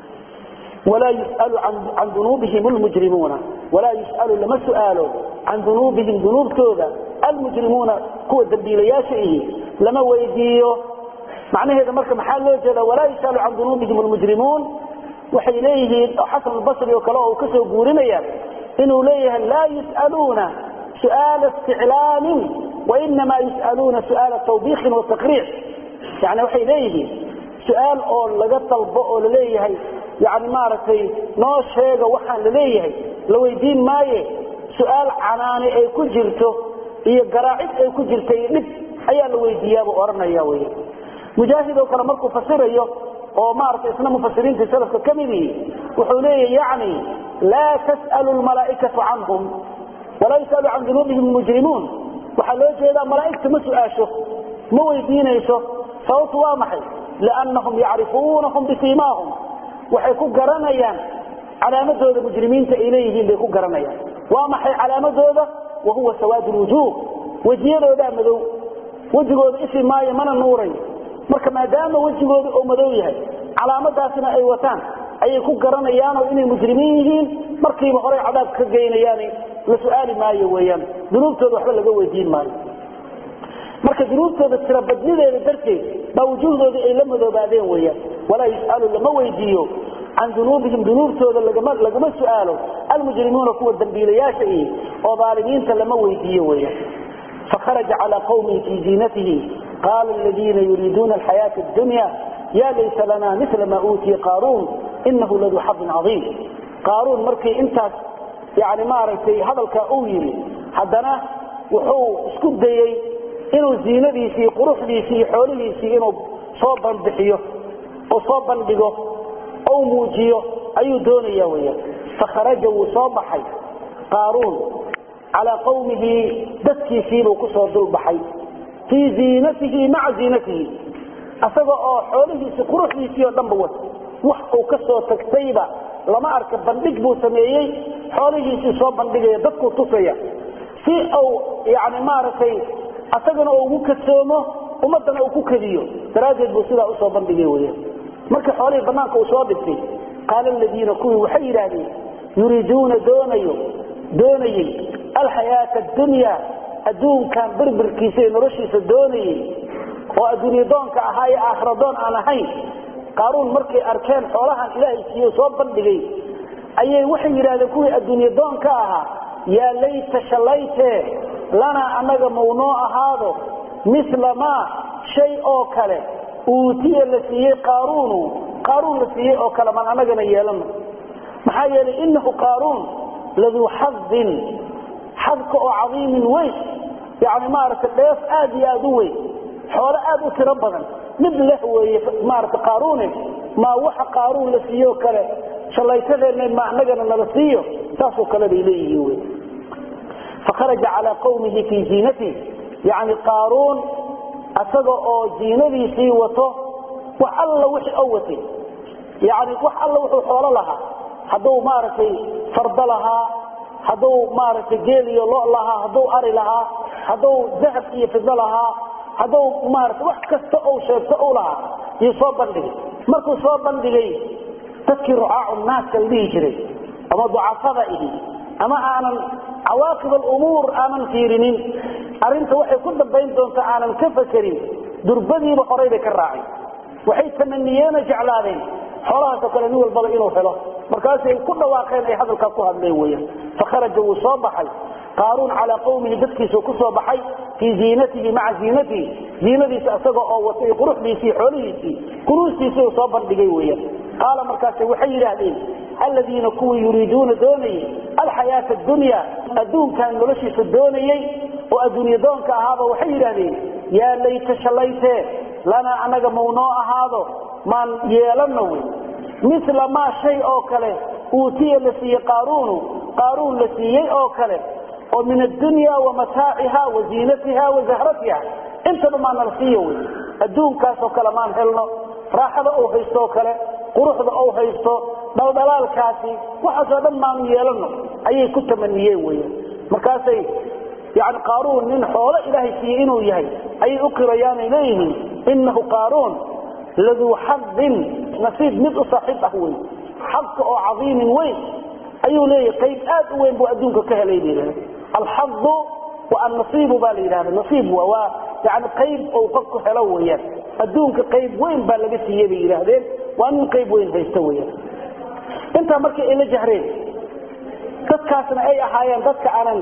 walaa yus'alu can dunuubihim lmujrimuuna walaa yus'alu lama su'aalo can dunuubihim dunuubtooda almujrimuuna kuwa dambiilayaasha ihi lama weydiiyo macnaheeda marka maxaa loo jeeda walaa yus'alu can dunuubihim lmujrimuun waxay leeyihiin oo xasan albasri oo kale oo uu ka soo guurinaya inuu leeyahay laa yus'aluuna su'aala isticlaamin wainamaa yus'aluuna su'aala tawbiikin wa taqriic yani waxay leeyihiin su'aal oo laga dalbo oo laleeyahay yani maaragtay noo sheega waxaan laleeyahay la weydiin maaye su'aal canaani ay ku jirto iyo garaacid ay ku jirta iyo dhib ayaa la weydiiyaabuu odhanaya wey mujaahid oo kale markuu fasirayo oo maaragtay isna mufasiriintii salafka ka mid yihi wuxuu leeyahy yani laa tas'alu lmalaa'ikatu canhum walaa yus'alu can dunuubihim mujrimuun waxaa loo jeedaa malaa'igta ma su-aasho ma weydiinayso sababtu waa maxay liannahum yacrifuunahum bisiimaahum waxay ku garanayaan calaamadooda mujrimiinta ay leeyihiin bay ku garanayaan waa maxay calaamadooda wa huwa sawaad lwujuuh wejiyadoodaa madow wejigooda ifi maayo mana nuurayo marka maadaama wejigooda oo madow yahay calaamadaasina ay wataan ayay ku garanayaanoo inay mujrimiin yihiin markiiba horey cadaab ka geynayaan la su-aali maayo weyaan dunuubtooda waxba laga weydiin maayo marka dunuubtooda tirabadnideeda darteed baa wujuuhdooda ay la madoobaadeen weyaan walaa yus'alu lama weydiiyo can dunuubihim dunuubtooda lagama su'aalo almujrimuuna kuwa dambiilayaasha ihi oo aalimiinta lama weydiiyo weyaan fakharaja calaa qawmihi fii ziinatihi qaala aladiina yuriiduuna alxayaata addunya ya laysa lana mila ma uutiya qaaruun inahu laduu xadin caiim qaaruun markii intaas yani maaragtay hadalkaa uu yidhi haddana wuxuu isku dayey inuu ziinadiisii quruxdiisii iyo xoolihiisii inuu soo banbixiyo oo soo bandhigo ou muujiyo ayuu doonaya weyaan fakharaja wuu soo baxay qaaruun calaa qawmihi dadkiisiibuu kusoo dulbaxay fii ziinatihi maca ziinatihi asaga oo xoolihiisii quruxdiisii oo dhanba wata wax uu ka soo tagtayba lama arka bandhig buu sameeyey xoolihiisii soo bandhigaya dadkuu tusaya si uu yani maaragtay asagana uu ugu kadsoomo ummadana uu ku kadiyo daraaddeed buu sidaa usoo bandhigay weyaan markii xoolihii bannaanka uu soo dhigtay qaala aladiina kuwii waxay yidhaahdeen yuriiduuna doonayo doonayey alxayaata addunya adduunkan birbirkiisa iyo noloshiisa doonayey oo adduunye doonka ahaa ee aakhira doon aan ahayn qaaruun markay arkeen xoolahan ilaahay siiyo soo bandhigay ayay waxay yidhahdeen kuwii adduunye doonka ahaa yaa layta shallaytee lanaa annaga mawnoo ahaado mila maa shay oo kale uutiya la siiyey qaaruunu qaaruun la siiyey oo kale maan annagana yeelano maxaa yeelay innahu qaaruun laduu xadin xadka oo cadiimin weyn yani maaragtay dheef aad iyo aad u weyn xoolo aad u tiro badan mid leh weeye maarata qaaruune maa waxa qaaruun la siiyo kale shallaytadeenna ma annagana nala siiyo saasoo kale bay leeyihiin wey fakharaja calaa qawmihi fii ziinatihi yani qaaruun asaga oo ziinadiisii wato wax alla wixii o watay yani wax alla wuxuu xoolo lahaa hadduu maaragtay fardo lahaa hadduu maaragtay geel iyo lo lahaa hadduu ari lahaa hadduu dahab iyo fido lahaa hadduu maarata wax kasta ou sheegto u lahaa iyo soo bandhigay markuu soo bandhigay dadkii rucaacu naaska la dhihi jiray ama ducafada ihi ama aanan cawaaqib alumuur aanan fiirinin arrinta waxay ku dambayn doonta aanan ka fakerin durbadiiba horay bay ka raaceen waxay tamaniyeena jeclaadeen xoolahaasoo kale nin walbaba inuu helo markaasay ku dhawaaqeen ay hadalkaa ku hadleen weyaan fakharaja wuu soo baxay qaaruun calaa qawmihi dadkiisuu ku soo baxay fii ziinatihi maca ziinatihi ziinadiisa isaga oo wata iyo quruxdiisii xoolihiisii kunuustiisii uu soo bandhigay weyaan qaala markaase waxay yidhaahdeen aladiina kuwii yuriiduuna doonayey alxayaata adunya adduunkan noloshiisa doonayey oo adduunye doonka ahaaba waxay yidhaahdeen yaa layta shallaytee lanaa annaga mawnoo ahaado maan yeelanno wey mila maa shay oo kale uutiya la siiyey qaaruunu qaaruun la siiyey oo kale oo min addunya wa mataaciha wa ziinatiha wa zahratiha intaba maa nala siiyo wey adduunkaasoo kale maan helno raaxada ou haystooo kale quruxda ou haysto dhaldhalaalkaasi waxaasoo dhan maanu yeelano ayay ku tamaniyeen weya markaasay yani qaaruun nin xoolo ilaahay siiyey inuu yahay ayay u qirayaanay leeyihiin innahu qaaruun laduu xadin nasiib mid u saaxiib ah wey xadka oo cadiimin weyn ayuu leeyahay qayb aad u weyn buu adduunka ka helay ba yidhahda alxadu wa annasiibu baa la yidhahda nasiib wa waa yani qayb ou qofku helo weeyaan adduunka qayb weyn baa laga siiyey bay yidhaahdeen waa nin qayb weyn haysta weeyaan intaa markii ay la jahreen dadkaasna ay ahaayeen dadka aanan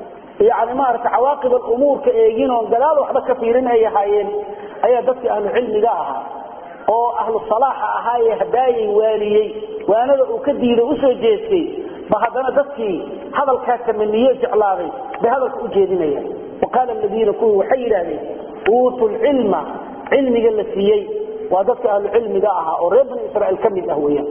yani maarata cawaaqib alumuurka eegin oon gadaal waxba ka fiirin ay ahaayeen ayaa dadkii ahlu cilmiga ahaa oo ahlu salaaxa ahaayee hadaayay waaliyey waanada uu ka diiday usoo jeestay ba haddana dadkii hadalkaa tamaniye jeclaaday bay hadalka u jeedinayaan wa qaala aladiina kuwii waxay yidhaahdeen uutu lcilma cilmiga la siiyey waa dadka ahlu cilmiga ahaa oo reer bani israiil ka mid ah weyaan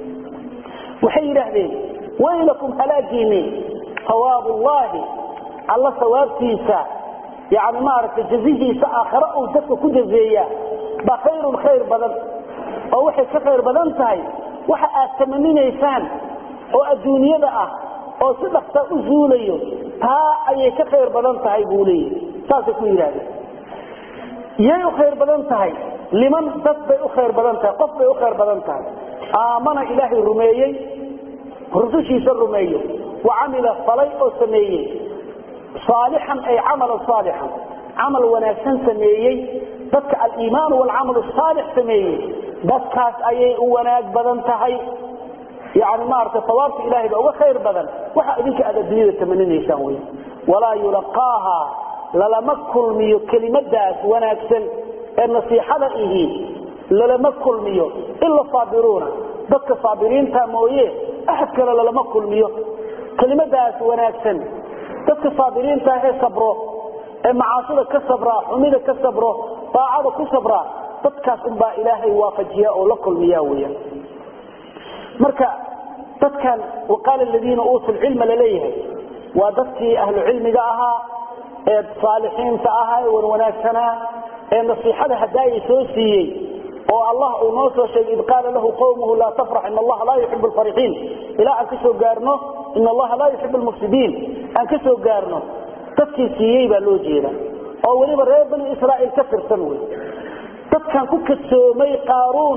waxay yidhaahdeen waylakum halaagiini sawaab ullahi alla sawaabtiisa yani maaragtay jazihiisa aakhare uu dadka ku jazeeyaa ba khayrun khayr badan oo waxay ka khayr badan tahay waxa aad tamaninaysaan oo adduunyada ah oo si dhaksa u zuulayo taa ayay ka khayr badan tahay buu leeyahy saasay ku yidhahdeen yay u khayr badan tahay liman dad bay u khayr badan tahay qof bay u khayr badan tahay aamana ilaahay rumeeyey rusushiisa rumeeyo wa camila falay oo sameeyey saalixan ay camalan saalixan camal wanaagsan sameeyey dadka aliimaan walcamal saalix sameeyey dadkaas ayay u wanaag badan tahay yani maarata sawaabta ilahay ba uga khayr badan waxa idinka aad adduunyada tamaninaysaan wey walaa yulaqaaha lalama kulmiyo kelimadaas wanaagsan ee nasiixada ihi lalama kulmiyo ila saabiruuna dadka saabiriinta mooye axad kale lalama kulmiyo kelimadaas wanaagsan dadka saabiriinta ee sabro ee macaasida ka sabraa xumida ka sabro daacada ku sabraa dadkaas unbaa ilaahay waafajiya oo la kulmiya weyaan marka dadkan waqaala aladiina uutuu lcilma laleeyahay waa dadkii ahlu cilmiga ahaa ee saalixiinta ahaa ee wanwanaagsanaa ee nasiixada hadaayay soo siiyey oo allah uu noo soo sheegay id qaala lahu qawmuhu laa tafrax in allaha laa yuxibu lfarixiin ilaa aan ka soo gaarno in allaha laa yuxibu lmufsidiin aan ka soo gaarno dadkii siiyey baa loo jeeda oo weliba reer bani israa'iil ka tirsan wey dadkan ku kadsoomay qaaruun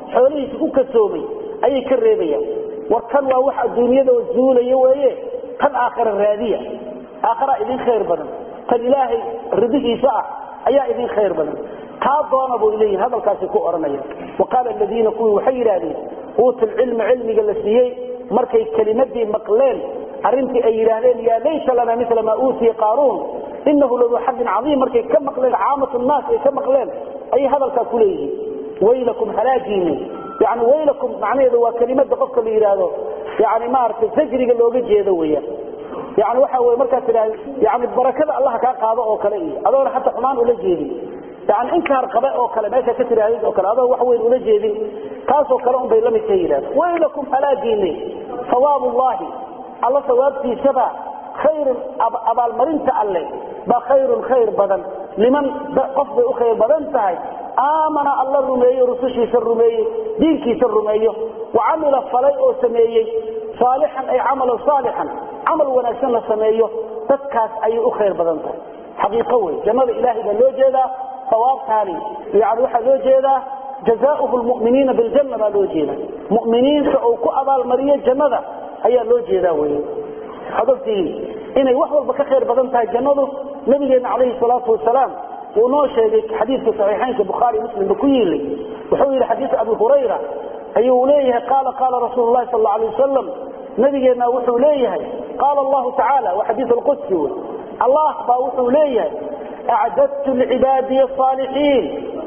xoolihiisa ku kasoomay ayay ka reebayaan war kan waa wax adduunyada zuulaya weeye tan aakhira raadiya aakhira idin khayr badan tan ilaahay ridihiisa ah ayaa idin khayr badan taa doona buu leeyihin hadalkaasi ku oranaya waqaala aladiina kuwii waxay yidhaahdeen uutu lcilma cilmiga la siiyey markay kelimadii maqleen arrintii ay yidhaahdeen yaa laysa lana mila maa uutiya qaaruun inahu laduu xadin cadiim markay ka maqleen caamatu naas ay ka maqleen ayay hadalkaa ku leeyihiin waylakum halaagiini yani waylakum macnaheedu waa kelimada qofka la yidhaahdo yani maaragtay zajriga looga jeedo weeyaan yani waxa wey markaad tidhahda yani barakada allah kaa qaado oo kale iyo adoona xataa xumaan ula jeedin yani inkaar qabe oo kale meesha ka tidhahdid oo kale adoo wax weyn ula jeedin taasoo kale un bay la midka yidhahda waylakum halaagiini sawaab ullahi alla sawaabtiisaba khayrun abaalmarinta alle baa khayrun khayr badan liman qof bay u khayr badan tahay aamana alla rumeeyo rusushiisa rumeeye diinkiisa rumeeyo wa camila falay oo sameeyey saalixan ay camalan saalixan camal wanaagsan la sameeyo dadkaas ayay u khayr badan tahay xaqiiqo wey jannada ilaahay baa loo jeedaa sawaabtaani yani waxaa loo jeedaa jazaauhu lmuminiina biljanna baa loo jeeda muminiinta uu ku abaalmariyo jannada ayaa loo jeedaa wey waxaad ogtihiin inay wax walba ka khayr badan tahay jannadu nabigeena calayhi salaatu wasalaam uu noo sheegay xadiidka saxiixaynka bukhaari muslimba ku yiilay wuxuu yidhi xadiis abi hurayra ayuu leeyahay qaala qaala rasuulu lahi sal alay wasalam nabigeenna wuxuu leeyahay qaala allahu tacaala waa xadiis alqudsi wey allah baa wuxuu leeyahay acdadtu licibaadiy asaalixiin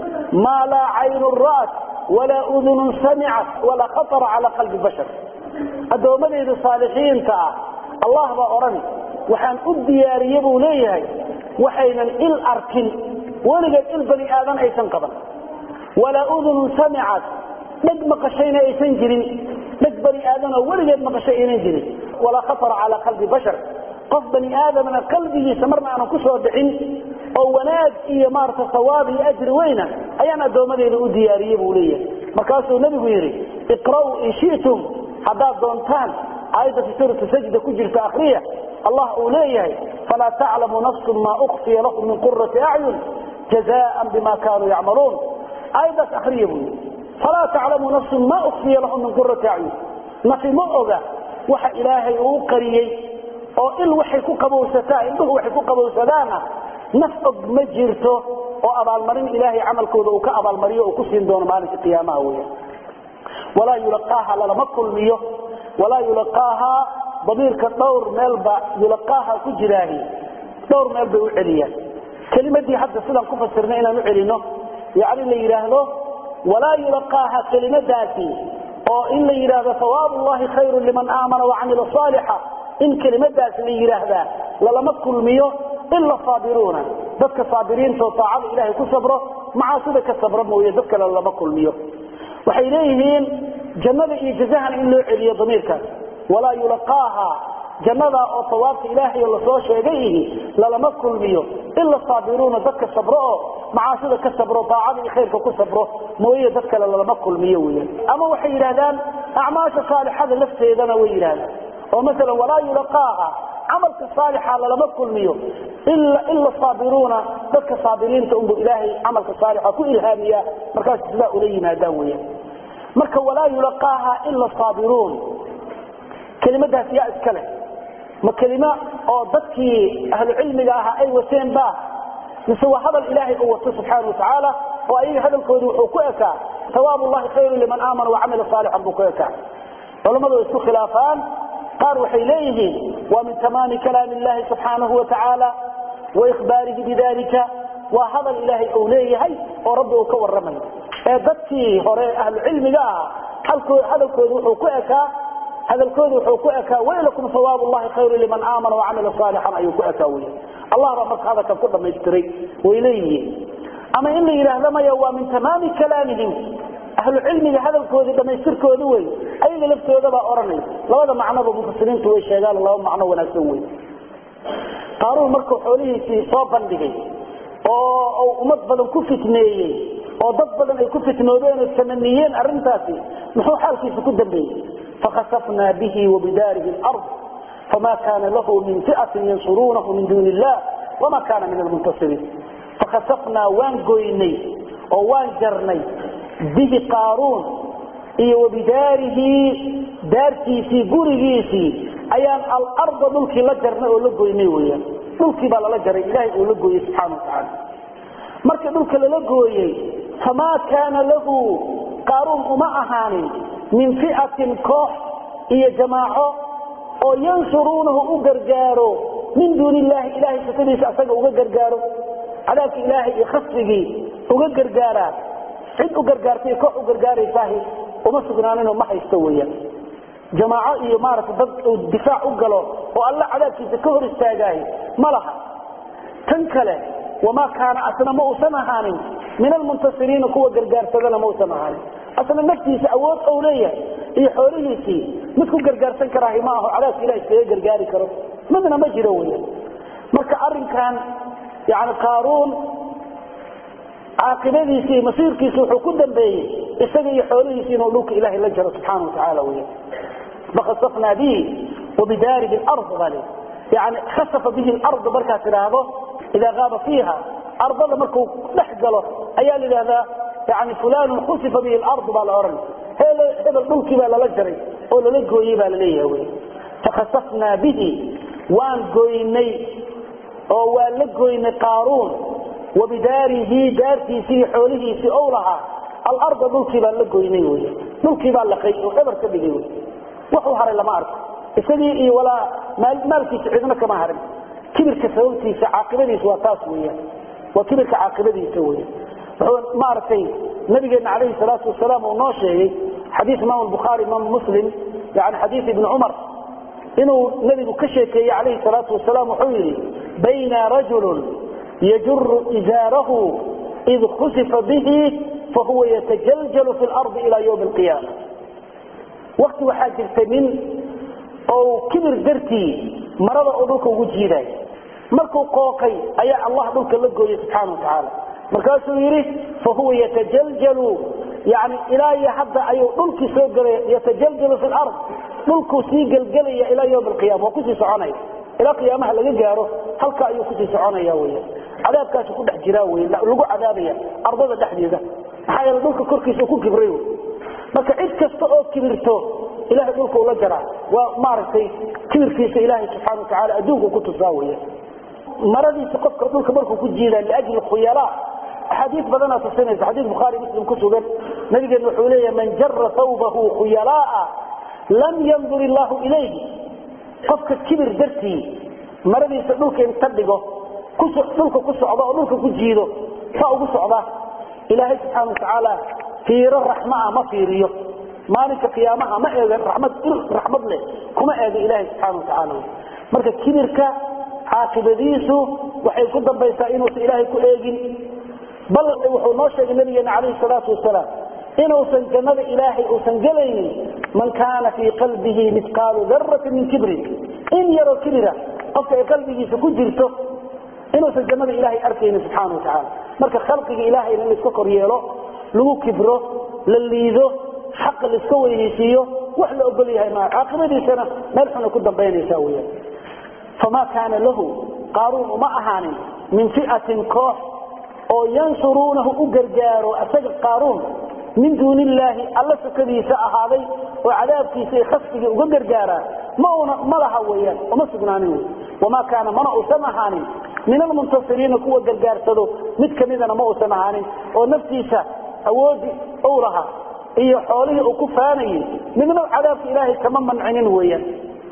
maa laa caynun ra'at walaa udunun samicat walaa khatara cala qalbi bashar addoommadayda saalixiinta ah allah baa odhani waxaan u diyaariye buu leeyahay waxaynan il arkin weligeed il bani aadan aysan qaban walaa udunun samicat dheg maqashayna aysan jirin dheg bani aadanoo weligeed maqashay aynan jirin walaa khatara calaa qalbi bashar qof bani aadamna qalbigiisa marna aanan ku soo dhicin oo wanaag iyo maarata sawaab iyo ajri weyna ayaan addoommadeyda u diyaariye buu leeyahay markaasuu nebigu yidhi iqra'uu in shi'tum haddaad doontaan aayadda fi suurati sajda ku jirta akriya allah uu leeyahay falaa taclamu nafsun maa ukfiya lahum min qurati acyun jazaan bima kaanuu yacmaluun aayaddaas akriya buu yidhi falaa taclamu nafsun maa ukfiya lahum min qurati acyun nafi ma oga waxa ilaahay uu u qariyey oo il waxay ku qabowsataa indhuhu waxay ku qabowsadaana naf og ma jirto oo abaalmarin ilaahay camalkooda uu ka abaalmariyo uu ku siin doono maalinka qiyaamaha weya walaa yulaqaaha lalama kulmiyo walaa yulaqaahaa damiirka dhowr meelba yulaqaaha ku jiraahi dhowr meel bay u celiyaan kelimadii hadda sidaan ku fasirnay inaan u celino yani la yidhaahdo walaa yulaqaaha kelimadaasi oo in la yidhaahdo sawaab ullahi khayru liman aamana wacamila saalixa in kelimadaas la yidhaahdaa lalama kulmiyo ila saabiruuna dadka saabiriintaoo taacada ilaahay ku sabro macaasida ka sabro mooye dad kale lalama kulmiyo waxay leeyihiin jannada iyo jazahana in loo celiyo damiirkaas walaa yulaqaaha jannadaa oo sawaabta ilaahay lasoo sheegay ihi lalama kulmiyo ila saabiruuna dadka sabro oo macaasida ka sabro daacada iyo khayrka ku sabro mooye dad kale lalama kulmiyo weyan ama waxay yidhahdaan acmaasha saalixada lafteedana way yidhahdaan oo maala walaa yulaqaaha camalka saalixa lalama kulmiyo ila saabiruuna dadka saabiriinta unbu ilaahay camalka saalixa ku ilhaamiya markaas sidaa ula yimaadaan weyan marka walaa yulaqaaha ila saabiruun kelimadaas yaa iska leh ma kelimo oo dadkii ahlu cilmiga ahaa ay wateen ba mise waa hadal ilaahay uu wato subxaana watacaala oo ayaga hadalkoodu wuxuu ku ekaa sawaab ullahi khayru liman aamana wacamila saalixan buu ku ekaa culammadu way isku khilaafaan qaar waxay leeyihiin waa min tamaami kalaami illahi subxaanahu watacaala wa ikhbaarihi bidalika waa hadal ilaahay uu leeyahay oo rabbi uu ka waramayo ee dadkii hore ahlu cilmiga ahaa hadalkoodu wuxuu ku ekaa hadalkoodu wuxuu ku ekaa waylakum sawaab ullahi khayru liman aamana wacamila saalixan ayuu ku ekaa wey allah baa marka hadalkan ku dhamaystiray way leeyihiin ama in la yidhaahda maya waa min tamaami kalaamihim ahlu cilmiga hadalkoodii dhamaystirkooda wey ayaga laftoodabaa odhanay labada macnoba mufasiriintu way sheegaan laba macno wanaagsan wey qaaruun markuu xoolihiisii soo bandhigay oo ummad badan ku fitneeyey oo dad badan ay ku fitnoodeen oo tamaniyeen arintaasi muxuu xaalkiisa ku dambeeyey fakhasafnaa bihi wabidaarihi lard fama kaana lahu min fiatin yansuruunahu min duuni illah wama kaana min almuntasiriin fakhasafnaa waan goynay oo waan jarnay bihi qaaruun iyo wabidaarihi daartiisii gurigiisii ayaan alarda dhulkii la jarnay oo la goynay weyaan dhulkii baa lala jaray ilaahay uu la gooyey subxana watacaala markii dhulka lala gooyey famaa kaana lahu qaaruun uma ahaanin min fi'atin koox iyo jamaaco oo yansuruunahu u gargaaro min duuni illaahi ilahay sifadiisa asaga uga gargaaro cadaabka ilaahay iyo khasrigii uga gargaaraa cid u gargaartay koox u gargaaraysaahi uma sugnaaninoo ma haysto weeyaan jamaaco iyo maaragtay dad uu difaac u galo oo alla cadaabkiisa ka hor istaagaahi ma laha tan kale wamaa kaana asna ma uusan ahaanin min almuntasiriina kuwa gargaarsadana ma uusan ahaanin asna naftiisa awood ou leeyahay iyo xoolihiisii mid ku gargaarsan karaahi ma aho cadaabka ilah iskaga gargaari karo midna ma jiro weyan marka arinkan yani qaaruun caaqibadiisi iyo masiirkiisi wuxuu ku dambeeyey isaga iyo xoolihiisi inuu dhulka ilahay la jaro subxaana watacaala weyan fakasafnaa bihi wabidaarihi lard baa le yani khasafa bihi lard markaad tidhaahdo idaa qaaba fiiha ardada markuu dhex galo ayaa la yidhahdaa yani fulanun khusifa bihi lard baa la ohan hebel dhulkii baa lala jaray oo lala gooyey baa laleeyaha wy fakhasafnaa bihi waan goynay oo waan la goynay qaaruun wabidaarihi daartiisii iyo xoolihiisii ou lahaa alarda dhulkii baan la goynay wy dhulkii baa laqay oo eber ka dhigay wy waxuu haray lama arko isagii iyo walaa maalkiisa cidna kama harin kibirka sababtiisa caaqibadiisa waa taas weyan waa kibirka caaqibadiisa weyan wuxuu maaragtay nabigeena calayhi salaatu wasalaam uu noo sheegay xadiis imaam bukhaari imaam muslim yani xadiis ibni cumar inuu nabigu ka sheekeeyey calayhi salaatu wasalaam wuxuu yidhi bayna rajulun yajuru izaarahu id khusifa bihi fahuwa yatajaljalu fi lardi ila ywmi alqiyaama wakti waxaa jirta nin ou kibir dartii marada oo dhulka ugu jiiday markuu qooqay ayaa allah dhulka la gooyey subxaana watacaala markaasuu yidhi fahuwa yatajaljalu yani ilaa iyo hadda ayuu dhulkii soo gelaya yatajaljalu fi lard dhulkuu sii gelgelaya ilaa ywm alqiyama waa kusii soconaya ilaa qiyaamaha laga gaaro halka ayuu kusii soconaya weya cadaabkaasu ku dhex jiraa wey lagu cadaabaya ardada dhexdeeda maxaa yeele dhulka korkiisa ku kibray marka cid kasta oo kibirto ilahay dhulka ula jaraa waa maaragtay kibirkiisa ilaahay subxana watacaala adduunku ku tusaa weya maradiisa qofka dhulka markuu ku jiida liajli khuyala axaadiis badanaa tusinaysa xadiis bukhaari muslim ku sugan nabigeena wuxuu leeyahay man jara thawbahu khuyalaa lam yandur illaahu ilayhi qofka kibir dartii maradiisa dhulka inta dhigo dhulka ku socda oo dhulka ku jiido saa ugu socda ilaahay subxaana watacaala fiiro raxma ah ma fiiriyo maalinka qiyaamaha ma eegan ramad raxmad leh kuma eega ilaahay subxaana watacaala marka kibirka caaqibadiisu waxay ku dambaysaa inuusan ilaahay ku eegin bal wuxuu noo sheegay nabigeena calayhi salaatu wasalaam inuusan jannada ilaahay uusan gelaynin man kaana fii qalbihi midqaalu daratin min kibrin in yaroo kibira qofka ay qalbigiisa ku jirto inuusan jannada ilaahay arkaynin subxaana watacaala marka khalqiga ilaahayna in laiska kor yeelo lagu kibro la liido xaqa laiska weynaysiiyo wax la ogol yahay maa caaqibadiisana meel xuna ku dambaynaysa weyan famaa kaana lahu qaaruun uma ahaanin min fi'atin koox oo yansuruunahu u gargaaro asaga qaaruun min duuni illaahi alla sukadiisa ahaaday oo cadaabkiisa iyo khasfigii uga gargaaraa mauna ma laha weyaan uma sugnaanin wey wamaa kaana mana uusan ahaanin min almuntasiriina kuwa gargaarsado mid kamidana ma uusan ahaanin oo naftiisa awoodii ou lahaa iyo xoolihii uu ku faanayay midna cadaabka ilaahay kama mancinin weeyaan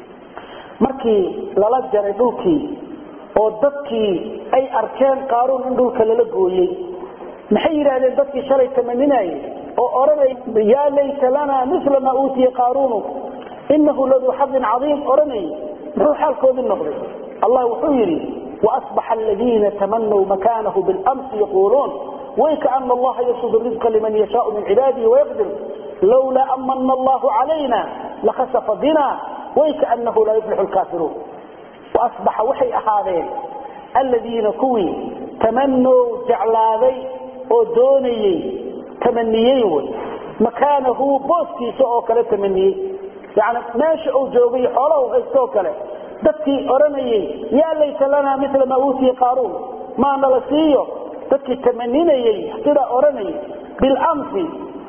markii lala jaray dhulkii oo dadkii ay arkeen qaaruun in dhulka lala gooyey maxay yidhaahdeen dadkii shalay tamaninayay oo odhanay yaa layta lana mila maa uutiya qaaruunu inahu laduu xadin cadiim odhanayay muxuu xaalkoodii noqday allah wuxuu yidhi waasbaxa aladiina tamanw makanahu bilamsi yaquuluun waykaana allaha yabsud rizqa liman yashaau min cibaadihi wayaqdir lowlaa amana allahu calayna lakhasafa bina waykaanahu laa yuflixu lkaafiruun waasbaxa waxay ahaadeen aladiina kuwii tamanow jeclaaday oo doonayey tamaniyey wy makaanahu booskiisa oo kale tamaniyey yani meesha uu joogay xoolaha u haysto oo kale dadkii odhanayey yaa layta lana mila maa uutiya qaaruun maa nala siiyo dadkii tamaninayey sidaa odhanayay bilamsi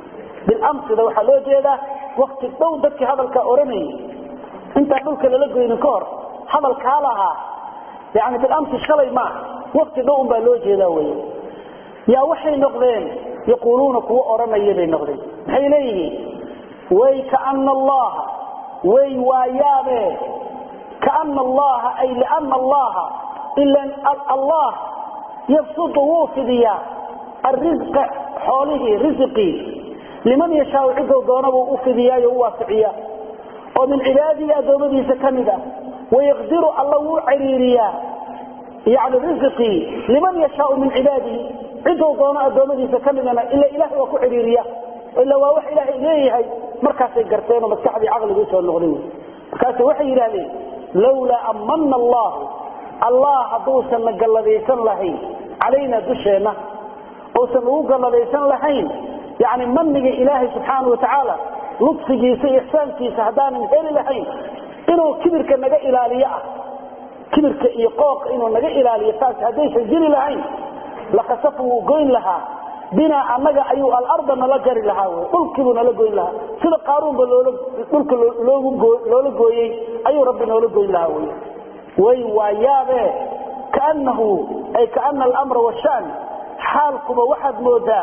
bilamsida waxaa loo jeedaa wakti dhow dadkii hadalkaa oranayay intaan dhulka lala goynin ka hor hadalkaa lahaa yani bilamsi shalay maaha wakti dhow unbaa loo jeedaa wey yaa waxay noqdeen yaquuluuna kuwa oranaya bay noqdeen maxay leeyihiin way kaana allaha way waayaabe kaana allaha ay liana allaha ilan allah yabsudu wuu fidiyaa arisqa xoolihii risiqii liman yashaau cidou doonabuu u fidiyaayo u waasiciya oo min cibaadihi addoommadiisa ka mid ah wayaqdiru alla wuu ciriiriyaa yani risiqii liman yashaau min cibaadihi cidou doono addoommadiisa ka midana ila ilahay waa ku ciriiriya ila waa wax ilaahay leeyahay markaasay garteen oo maskaxdii caqligii usoo noqday markaas waxay yidhahdeen lawlaa amana allahu allah hadduusan na galladaysan lahayn calayna dusheenna uusan ugu galladaysan lahayn yani maniga ilaahay subxaana watacaala ludfigiisa iyo ixsaankiisa haddaanan heli lahayn inuu kibirka naga ilaaliyo ah kibirka iyo qooqa inuu naga ilaaliyo taas haddaysan jiri lahayn lakasafa wuu goyn lahaa binaa annaga ayuu alarda nala jari lahaa wy dhulkiibuu nala goyn lahaa sida qaaruunba dhulka loola gooyey ayuu rabbi noola goyn lahaa wy way waayaabe kaanahu ay kaana alamra washan xaalkuba waxaad moodaa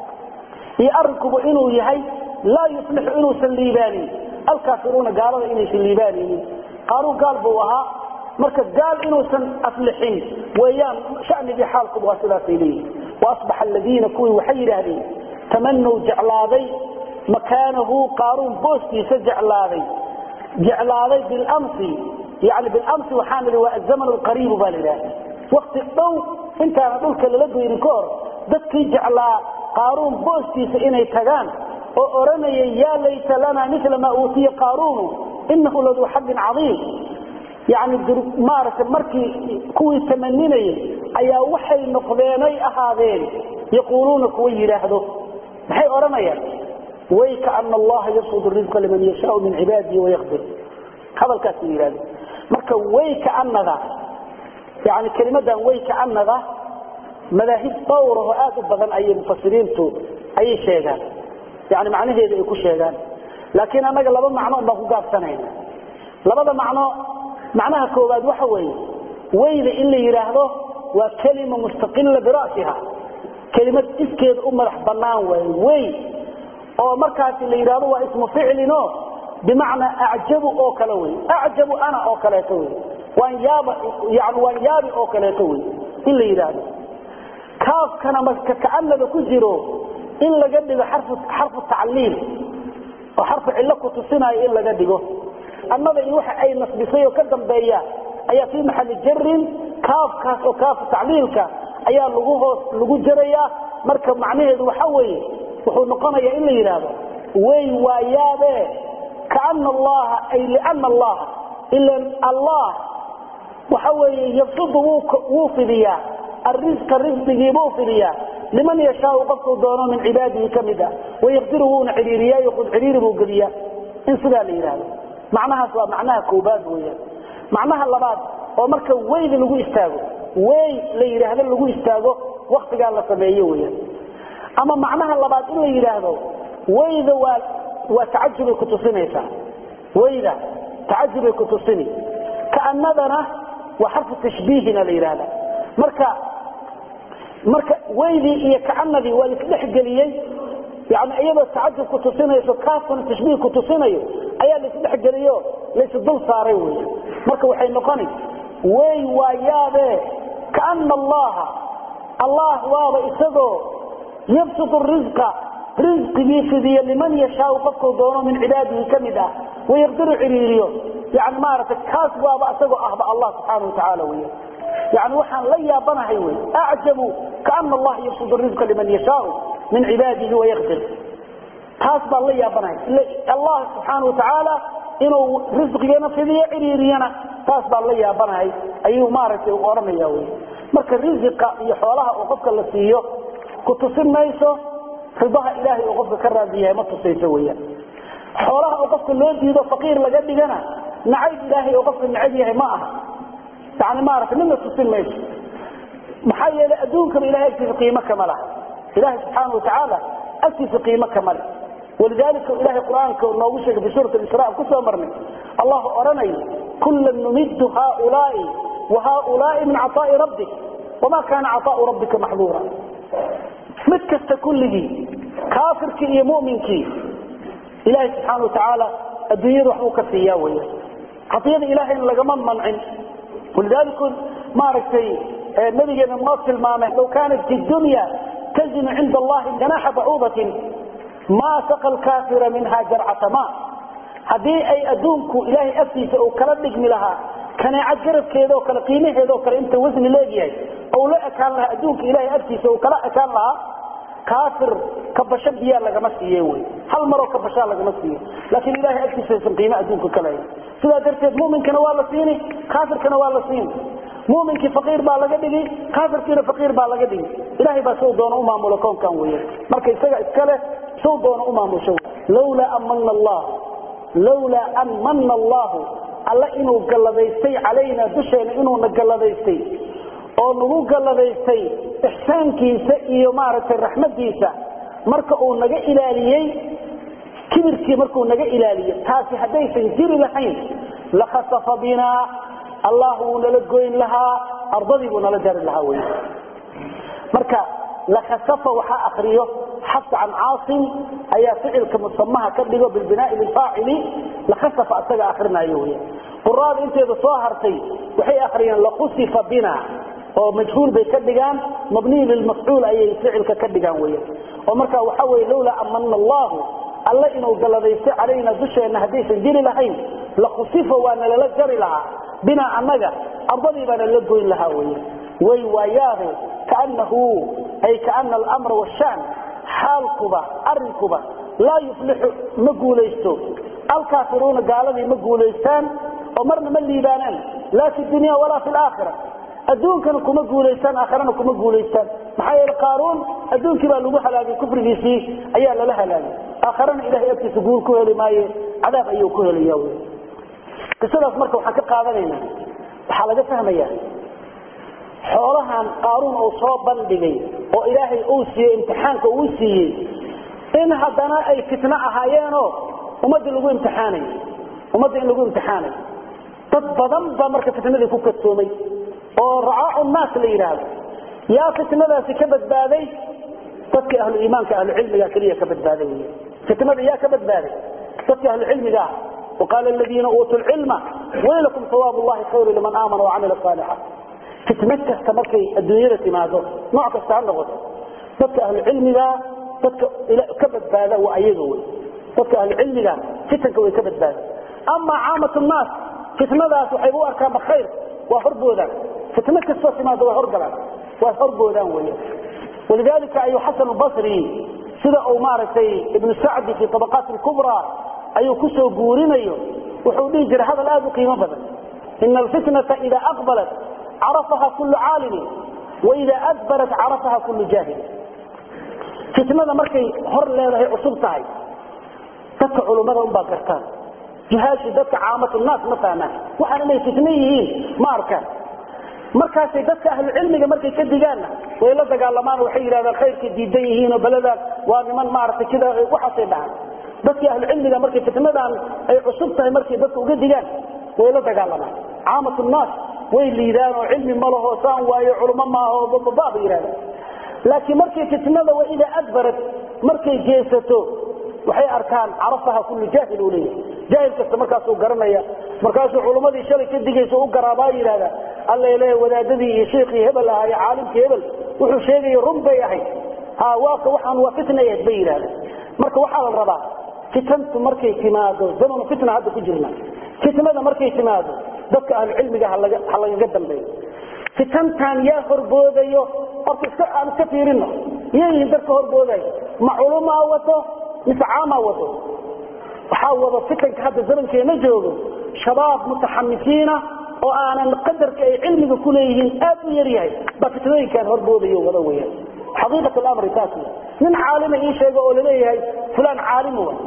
iyo arrinkuba inuu yahay laa yuslixu inuusan liibaanin alkaafiruuna gaalada inaysan liibaanaynin qaaruun gaal buu ahaa marka gaal inuusan aflixin weeyaan shanigii xaalkuba waa sidaasay leeyihin waasbaxa aladiina kuwii waxay yidhaahdeen tamanow jeclaaday makaanahu qaaruun booskiisa jeclaaday jeclaaday bilamsi yani bilamsi waxaan idhi waa azaman alqariibu baa la yidhahda wakti dhow intaana dhulka lala goynin ka hor dadkii jeclaa qaaruun booskiisa inay tagaan oo odhanayay yaa layta lana mila maa uutiya qaaruunu inahu laduu xaddin cadiim yani maaragtay markii kuwii tamaninayay ayaa waxay noqdeenay ahaadeen yaquuluuna kuwa yidhaahdo maxay odhanayaan way kaana allaha yabsud risqa liman yashaau min cibaadihi wayaqdir hadalkaasay yidhahdeen marka way kaanada yani kelimadan way kaanada madaahib dhowraho aad u badan ayay mufasiriintu ayay sheegaan yani macnaheeda ay ku sheegaan laakiin annaga laba macno baan ku gaabsanayna labada macno macnaha koowaad waxa weeye weyda in la yidhaahdo waa kelima mustaqila bira'siha kelimad iskeeda u madax bannaan waay wey oo markaasi la yidhahdo waa ismu ficlino bimacnaa acjabu oo kale wey acjabu ana oo kaleeto wey waan yaaba yani waan yaabi oo kaleeto wey in la yidhaahdo kaafkana marka kaanada ku jiro in laga dhigo xarfu tacliil oo xarfu cillo ku tusinayo in laga dhigo annada iyo waxa ay nasbisay oo ka dambeeya ayaa fii maxali jarin kaafkaas oo kaafu tacliilka ayaa lagu hoos lagu jarayaa marka macnaheedu waxa weeye wuxuu noqonayaa in la yidhaahdo way waayaabe kaana allaha ay liana allaha ilan allah waxa weeye yabsudu wuu fidiyaa arisqa risqigiibuu fidiyaa liman yashaau qofkuu doono min cibaadihi ka mid ah wayaqdiru wuuna cidhiiriyaayo qud cidhiiri buu geliyaa in sidaa la yidhaahdo macnahaas waa macnaha koobaad weyaan macnaha labaad oo marka weyda lagu istaago wey la yidhaahdo lagu istaago waktigaa la sameeyo weyaan ama macnaha labaad in la yidhaahdo weyda waa waa tacajubay kutusinaysaa weyda tacajubay kutusini kaanadana waa xarfu tashbiihina la yidhaahda marka marka weydii iyo kaanadii waa laisdhexgeliyey yani iyadoo tacajub kutusinayso kaafkuna tashbiih kutusinayo ayaa laisdhexgeliyo laisdul saaray wey marka waxay noqoni wey waa yaabe kaana allaha allah waaba isagoo yabsutu risqa risqigii fidiyo liman yashaau qofkuu doono min cibaadihi ka mid ah wayaqdiru ciriiriyo yani maaragtay kaas waaba isagoo ahba allah subxaana watacaala wey yani waxaan la yaabanahay wy acjabu kaana allaha yabsutu risqa liman yashaau min cibaadihi wayaqdir taas baan la yaabanahay allah subxaana watacaala inuu risqigana fidiyo ciriiriyana taas baan la yaabanahay ayuu maaragtay u odhanaya wy marka risiqa iyo xoolaha oo qofka la siiyo ku tusin mayso ridaha ilaahay oo qofka ka raadi yahay ma tusayso weyaan xoolaha oo qofka loo diido faqiir laga dhigana nacayb ilaahay oo qofka necab yahay ma aha yani maaragtay midna tusin mayso maxaa yeelay adduunkaba ilahay agtiisa qiimo kama laha ilaahay subxaana watacaala agtiisa qiimo kama leh walidaalika ilahay qur-aanka noogu sheegay fi suurat isra kusoo marnay allah odhanayo kullan numiddu haaulaai wa haaulaai min caطaa'i rabbik wamaa kaana caطaa'u rabbika maxduura mid kasta kulligii kaafirkii iyo muminkii ilaahay subxaana watacaala adduunyada waxbuu ka siiyaa weya cadiyada ilaahayna lagama mancin walidaalika maaragtay nabigeena noo tilmaamay low kaanat fi dunya tazinu cinda allahi janaxa bacuudatin maa saqa lkaafira minha jarcata ma haddii ay adduunku ilaahay aftiisa uu kala dhigmi lahaa kaneecad garabkeeda oo kale qiimaheeda oo kale inta wasni leegyahay ou la ekaan lahaa adduunka ilahay aftiisa uu kala ekaan lahaa kaafir kabasho biyaa lagama siiye wy hal maroo kabashaa lagama siiye laakiin ilahay agtiisaysan qiimo adduunka ka lahayn sidaa darteed muminkana waa la siini kaafirkana waa la siini muminkii faqiir baa laga dhigi kaafirkiina faqiir baa laga dhigi ilahay baa sow doona u maamulo koonkan weya marka isaga iskale sow doona u maamusho lawlaa an mana allah lawlaa an mana allahu alla inuu galladaystay calaynaa dusheena inuuna galladaystay oo nagu galladaystay ixsaankiisa iyo maaragtay raxmadiisa marka uu naga ilaaliyey kibirkii markuu naga ilaaliyo taasi haddaysan jiri lahayn lakhasafa binaa allah wuu nala goyn lahaa ardadii buu nala jari lahaa wy marka lakhasafa waxaa akriyo xafs can caasim ayaa ficilka musamaha ka dhigo bilbinaai lilfaacili lakhasafa isaga akrinayo wy quraada inteeda soo hartay waxay akriyeen lakusifa bina oo majhuul bay ka dhigaan mabniy lilmafcuul ayay ficilka ka dhigaan weya oo marka waxa weye lawlaa amana allahu alla inuu galladaysto calayna dusheenna haddaysan jiri lahayn lakusifa waa nalala jari lahaa binaa annaga ardadii baa nalala goyn lahaa weya way waayaade kaanahu ay kaana alamra washaan xaalkuba arinkuba laa yuflixu ma guulaysto alkaafiruuna gaaladii ma guulaystaan oo marna ma liibaanaan laa fi dunya walaa fi laakhira adduunkana kuma guulaystaan aakharana kuma guulaystaan maxaa yeele qaaruun adduunkii baa lagu halaagay kufrigiisii ayaa lala halaagay aakharana ilahay agtiisa guul ku heli maaye cadaab ayuu ku helaya wy qisadaas marka waxaan ka qaadanaynaa waxaa laga fahmaya xoolahan qaaruun uu soo bandhigay oo ilaahay uu siiyey imtixaanka uu siiyey in haddana ay fitno ahaayeenoo ummadda lagu imtixaanayo ummadda in lagu imtixaanayo dad badan baa marka fitnadii ku kadsoomay oo racaacu naas la yidhaahdo yaa fitnadaasi ka badbaaday dadka ahlu iimaanka ahlucilmiga keliya ka badbaaday wy fitnada yaa ka badbaaday dadka ahlucilmiga ah waqaala aladiina uutuu lcilma waylakum sawaab llahi khayru liman aamana wacamila saalixa fitna kasta markay adduunyada timaado nooc kasta ha noqoto dadka ahlucilmiga dadka ka badbaada waa ayaga wy dadka ahlucilmiga fitanka way ka badbaada amaa caamat naas fitnadaas waxay u arkaanba khayr waa horboodaan fitno kastoo timaado waa horgalaan waa horboodaan wey walidalika ayuu xasan basri sida uu maaragtay ibnu sacdi fi abaqaat kubra ayuu kusoo guurinayo wuxuu dhihi jiray hadal aad u qiimo badan ina alfitnata ida aqbalat carafaha kullu caalimin waida adbarat carafaha kullu jaahil fitnada markay hor leedahay cusub tahay dadka culummada unbaa gartaan juhaashi dadka caamatunaas ma fahmaan waxaan inay fitno yihiin ma arkaan markaasay dadka ahlucilmiga markay ka digaanna way la dagaalamaan waxay yidhahdaan khayrkay diidan yihiinoo beledaan waa niman maaragtay sida waxaasay dhahaan dadkii ahlucilmiga markay fitnadan ay cusub tahay markay dadka uga digaan way la dagaalamaan caamatunaas way liidaan oo cilmi ma laho saan waayo culmo maaho bababa bay yidhahdaan laakiin markay fitnada waida adbarat markay geesato waxay arkaan carafaha kullu jaahil uu leeyahay jaahil kasta markaasuu garanaya markaasuu culummadii shalay ka digaysa u garaabaa yidhahda alla leeya wadaadadii iyo shiikhii hebel ahaa iyo caalimkii hebel wuxuu sheegaya run bay ahayd ha waaka waxaan waa fitna ahayd bay yidhahda marka waxaa la rabaa fitantu markay timaado zamanu fitna hadda ku jirna fitnada markay timaado dadka ahlucilmiga ha lagaga dambeeyo fitantan yaa horboodayo horta iska aan iska fiirino iyayihin dadka horboodayo ma culumaa wato mise caamaa wato waxaa wado fitanka hadda zamankeena joogo shabaab mutaxamisiina oo aanan qadarka ay cilmiga ku leeyihiin aad u yar yahay baa fitnooyinkan horboodayo wada weyaan xaqiiqat lamri taas nin caalima ii sheega oo laleeyahay fulaan caalim wa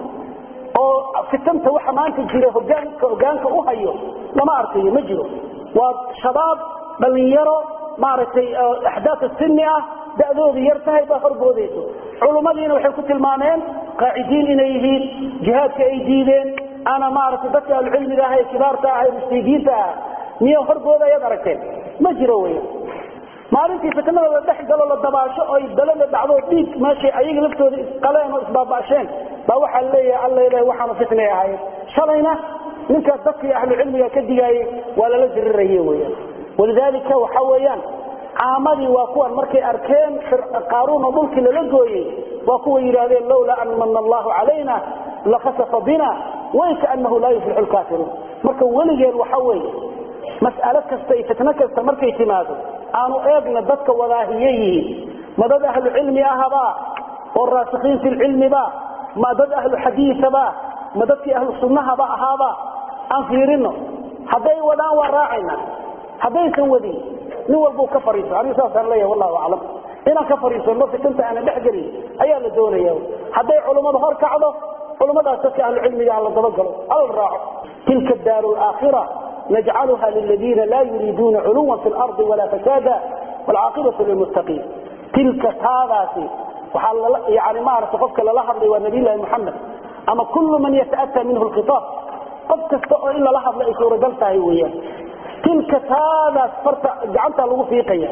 oo fitanta waxa maanta jira hogaanka hogaanka u hayo lama arkayo ma jiro waa shabaab dhalinyaro maaragtay axdaaf sini ah da'doodu yar tahay baa horboodayso culummadiina waxay ku tilmaameen qaacidiin inay yihiin jihaadka ay diideen ana maaragtay dadka ahlucilmiga ah ee kibaarta ah ee mustaydiinta ah miya horgooda ayaad aragteen ma jiro weya maalintii fitnada la dhex galo la dabaasho oy dalada dhacdo dhiig meeshay ayaga laftooda isqaleen oo isbaaba'sheen baa waxaa leeyahay alla ilahay waxaanu fitnay ahaayeen shalayna ninkaas dadkii ahlucilmiga ka digaayey waa lala diriraye weyan walidaalika waxa weeyaan caamadii waa kuwan markay arkeen qaaruun oo dhulkii lala gooyey waa kuwa yidhaahdeen lowlaa an mana allahu calayna lakasafa bina waykaanahu laa yuflixu lkaafiruun marka weligeen waxa weeye mas'alo kasta iyo fitno kasta markay timaado aanu eegna dadka wadaahiye yihiin ma dad ahlu cilmi ahabaa oo raasikiin fi lcilmiba ma dad ahlu xadiisaba ma dadkii ahlu sunnahaba ahaaba aan fiirino hadday wadaan waa raacayna haddaysan wadin nin walbuu ka fariiso anigu saasaan leeyahay wallahu aclam inaan ka fariisano fitanta aanan dhex gelin ayaa la doonaya hadday culummadu hor kacdo culummadaas dadka ahlu cilmiga ha la dabagalo hala raaco tilka daaru laakhira najcaluha liladiina laa yuriiduuna culuwan fi lardi walaa fasaada waalcaaqibatu lilmuttaqiin tilka taadaasi waxaa yani maarata qofka lala hadlay waa nabiylahi muxamed ama kullu man yata'ata minhu lkhitaab qof kasta oo in lala hadlo ay suuragal tahay weeyaan tilka taadaas farta gacantaa lagu fiiqaya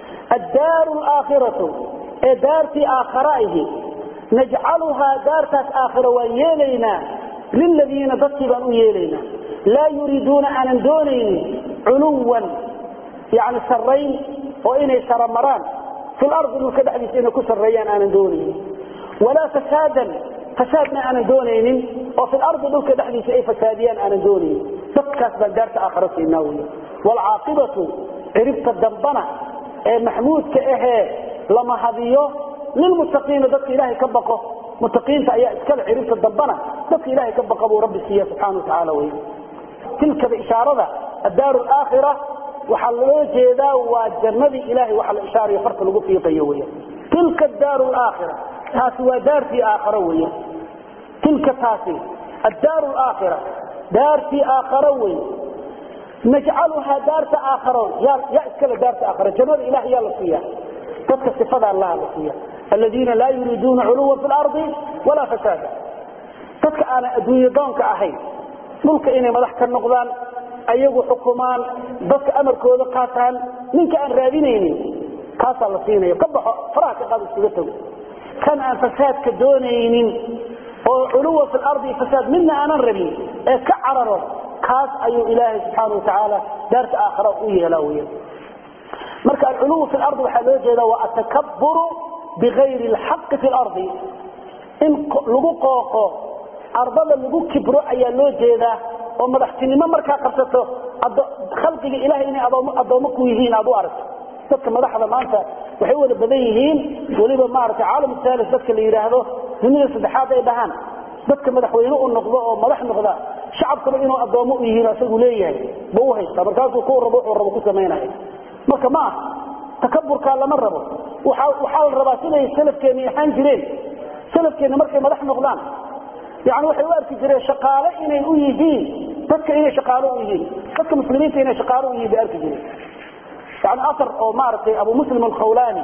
addaaru laakhiratu ee daartii aakhara ahi najcaluhaa daartaas aakhira waan yeelaynaa liladiina dadkii baan u yeelaynaa laa yuriiduuna aanan doonaynin culuwan yani sarrayn oo inay saramaraan fi lardi dhulka dhexdiisa inay ku sarreeyaan aanan doonaynin walaa fasaadan fasaadna aanan doonaynin oo fi lardi dhulka dhexdiisa ay fasaadiyaan aanan doonaynin dadkaas baan daarta aakhara siinaa wey waalcaaqibatu ciribta dambana ee maxmuudka ahee lama hadiyo lilmuttaqiina dadka ilaahay ka baqo muttaqiinta ayaa iskale ciribta dambana dadka ilaahay ka baqa buu rabbi siiya subxana watacaala wey tilkada ishaarada addaaru alaakhira waxaa loo jeedaa waa jannadii ilahay waxa la ishaarayo farta lagu fiiqayo weya tilka addaaru alaakhira taasi waa daartii aakhara weya tilka taasi addaaru alaakhira daartii aakhara wey najcaluhaa daarta aakharo yaa iskale daarta aakhara jannada ilahay yaa la siiya dadka sifada allaha la siiya aladiina laa yuriiduuna culuwan fi lardi walaa fasaada dadka aanan adduunye doonka ahayn dhulka inay madax ka noqdaan ayagu xukumaan dadka amarkooda qaataan ninka aan raadinaynin kaasaa la siinaya ka baxo faraha ka qaado iskaga tago kan aan fasaadka doonaynin oo culuwa fi lardi fasaad midna aanan rabin ee ka cararo kaas ayuu ilaahay subxaana watacaala daarta aakhara u yeelaa weya marka alculuw fi lardi waxaa loo jeeda waa atakaburu bigayri lxaqi fi lardi in lagu qooqo ardada lagu kibro ayaa loo jeedaa oo madaxtinimo markaa qabsato khalqiga ilahay inay addoommo ku yihiin aad u aragto dadka madaxda maanta waxay wada badan yihiin weliba maarata caalam thalis dadka la yidhaahdo dunida saddexaad ay dhahaan dadka madaxweyne u noqdo oo madax noqda shacabkaba inuu addoommo u yihiin isagu leeyahay ba u haysta markaasuu ku rabo wuxuu rabo ku samaynaya marka ma aha takaburkaa lama rabo waxaa la rabaa siday salafkeenni ahaan jireen salafkeenni markay madax noqdaan yani waxay u arki jireen shaqaale inay u yihiin dadka inay shaqaalo u yihiin dadka muslimiinta inay shaqaalo u yihiin bay arki jireen yani asar oo maaragtay abu muslim alkhawlani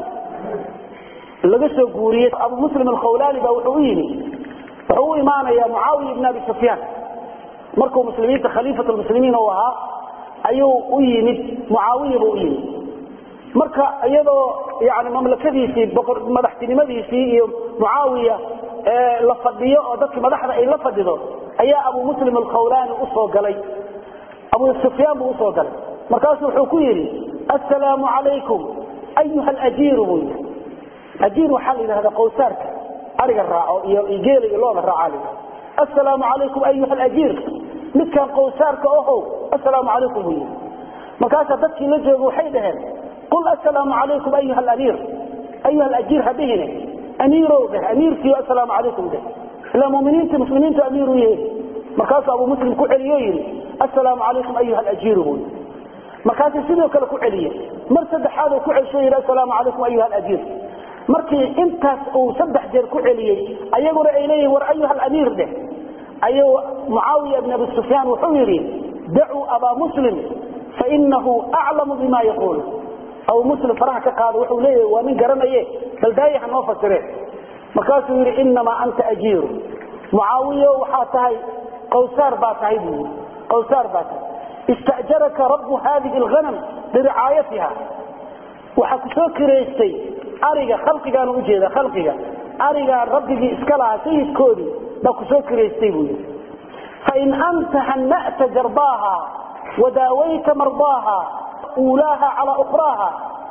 laga soo guuriyey abu muslim alkhawlani baa wuxuu u yimi wuxuu u imaanaya mucaawiya ibn abi sufyaan markuu muslimiinta khaliifat lmuslimiin u ahaa ayuu u yimid mucaawiya buu u yimid marka iyadoo yani mamlakadiisii madaxtinimadiisii iyo mucaawiya la fadhiyo oo dadki madaxda ay la fadhido ayaa abu muslim alkhawlani usoo galay abu sufyaan buu usoo galay markaasuu wuxuu ku yidhi assalaamu calaykum ayuha alajiiru buu yidhi ajiir waxaa la yidhahdaa qowsaarka ariga raaco iyo geela iyo looda raacaa la yidhahda assalaamu calaykum ayuha alajiir midkan qowsaarka ohow assalaamu calaykum buu yidhi markaasaa dadkii la jooga waxay dhaheen qul assalaamu calaykum ayuha alamiir ayuha alajiir ha dhihine amiirow dheh amiirkiio assalaamu calaykum dheh ilaa muminiinta muslimiintu amiir u yihiin markaasuu abu muslim ku celiyo yidhi assalaamu calaykum ayuha alajiiru buu yidhi markaasuu sidoo kale ku celiye mar saddexaad uu ku celsho yidhi assalaamu calaykum ayuha alajiir markii intaas uu saddex jeer ku celiyey ayaguna ay leeyihin war ayuha alamiir dheh ayuu mucaawiya ibn abi sufyaan wuxuu yidhi dacuu abaa muslim fainahu aclamu bima yaquul abu muslim faraha ka qaado wuxuu leeyahay waa nin garanaye bal daayaha noo fasireen markaasuu yidhi inamaa anta ajiiru mucaawiyo waxaa tahay qawsaar baa tahay buu yidhi qawsaar baa tahay istajaraka rabu hadihi alghanam liricaayatiha waxaa ku soo kiraystay ariga khalqigaanu ujeeda khalqiga arigaa rabbigii iska lahaa sayidkoodii baa ku soo kiraystay buu yidhi fain anta hana'ta jarbaaha wadaawayta mardaaha uulaaha calaa ukhraaha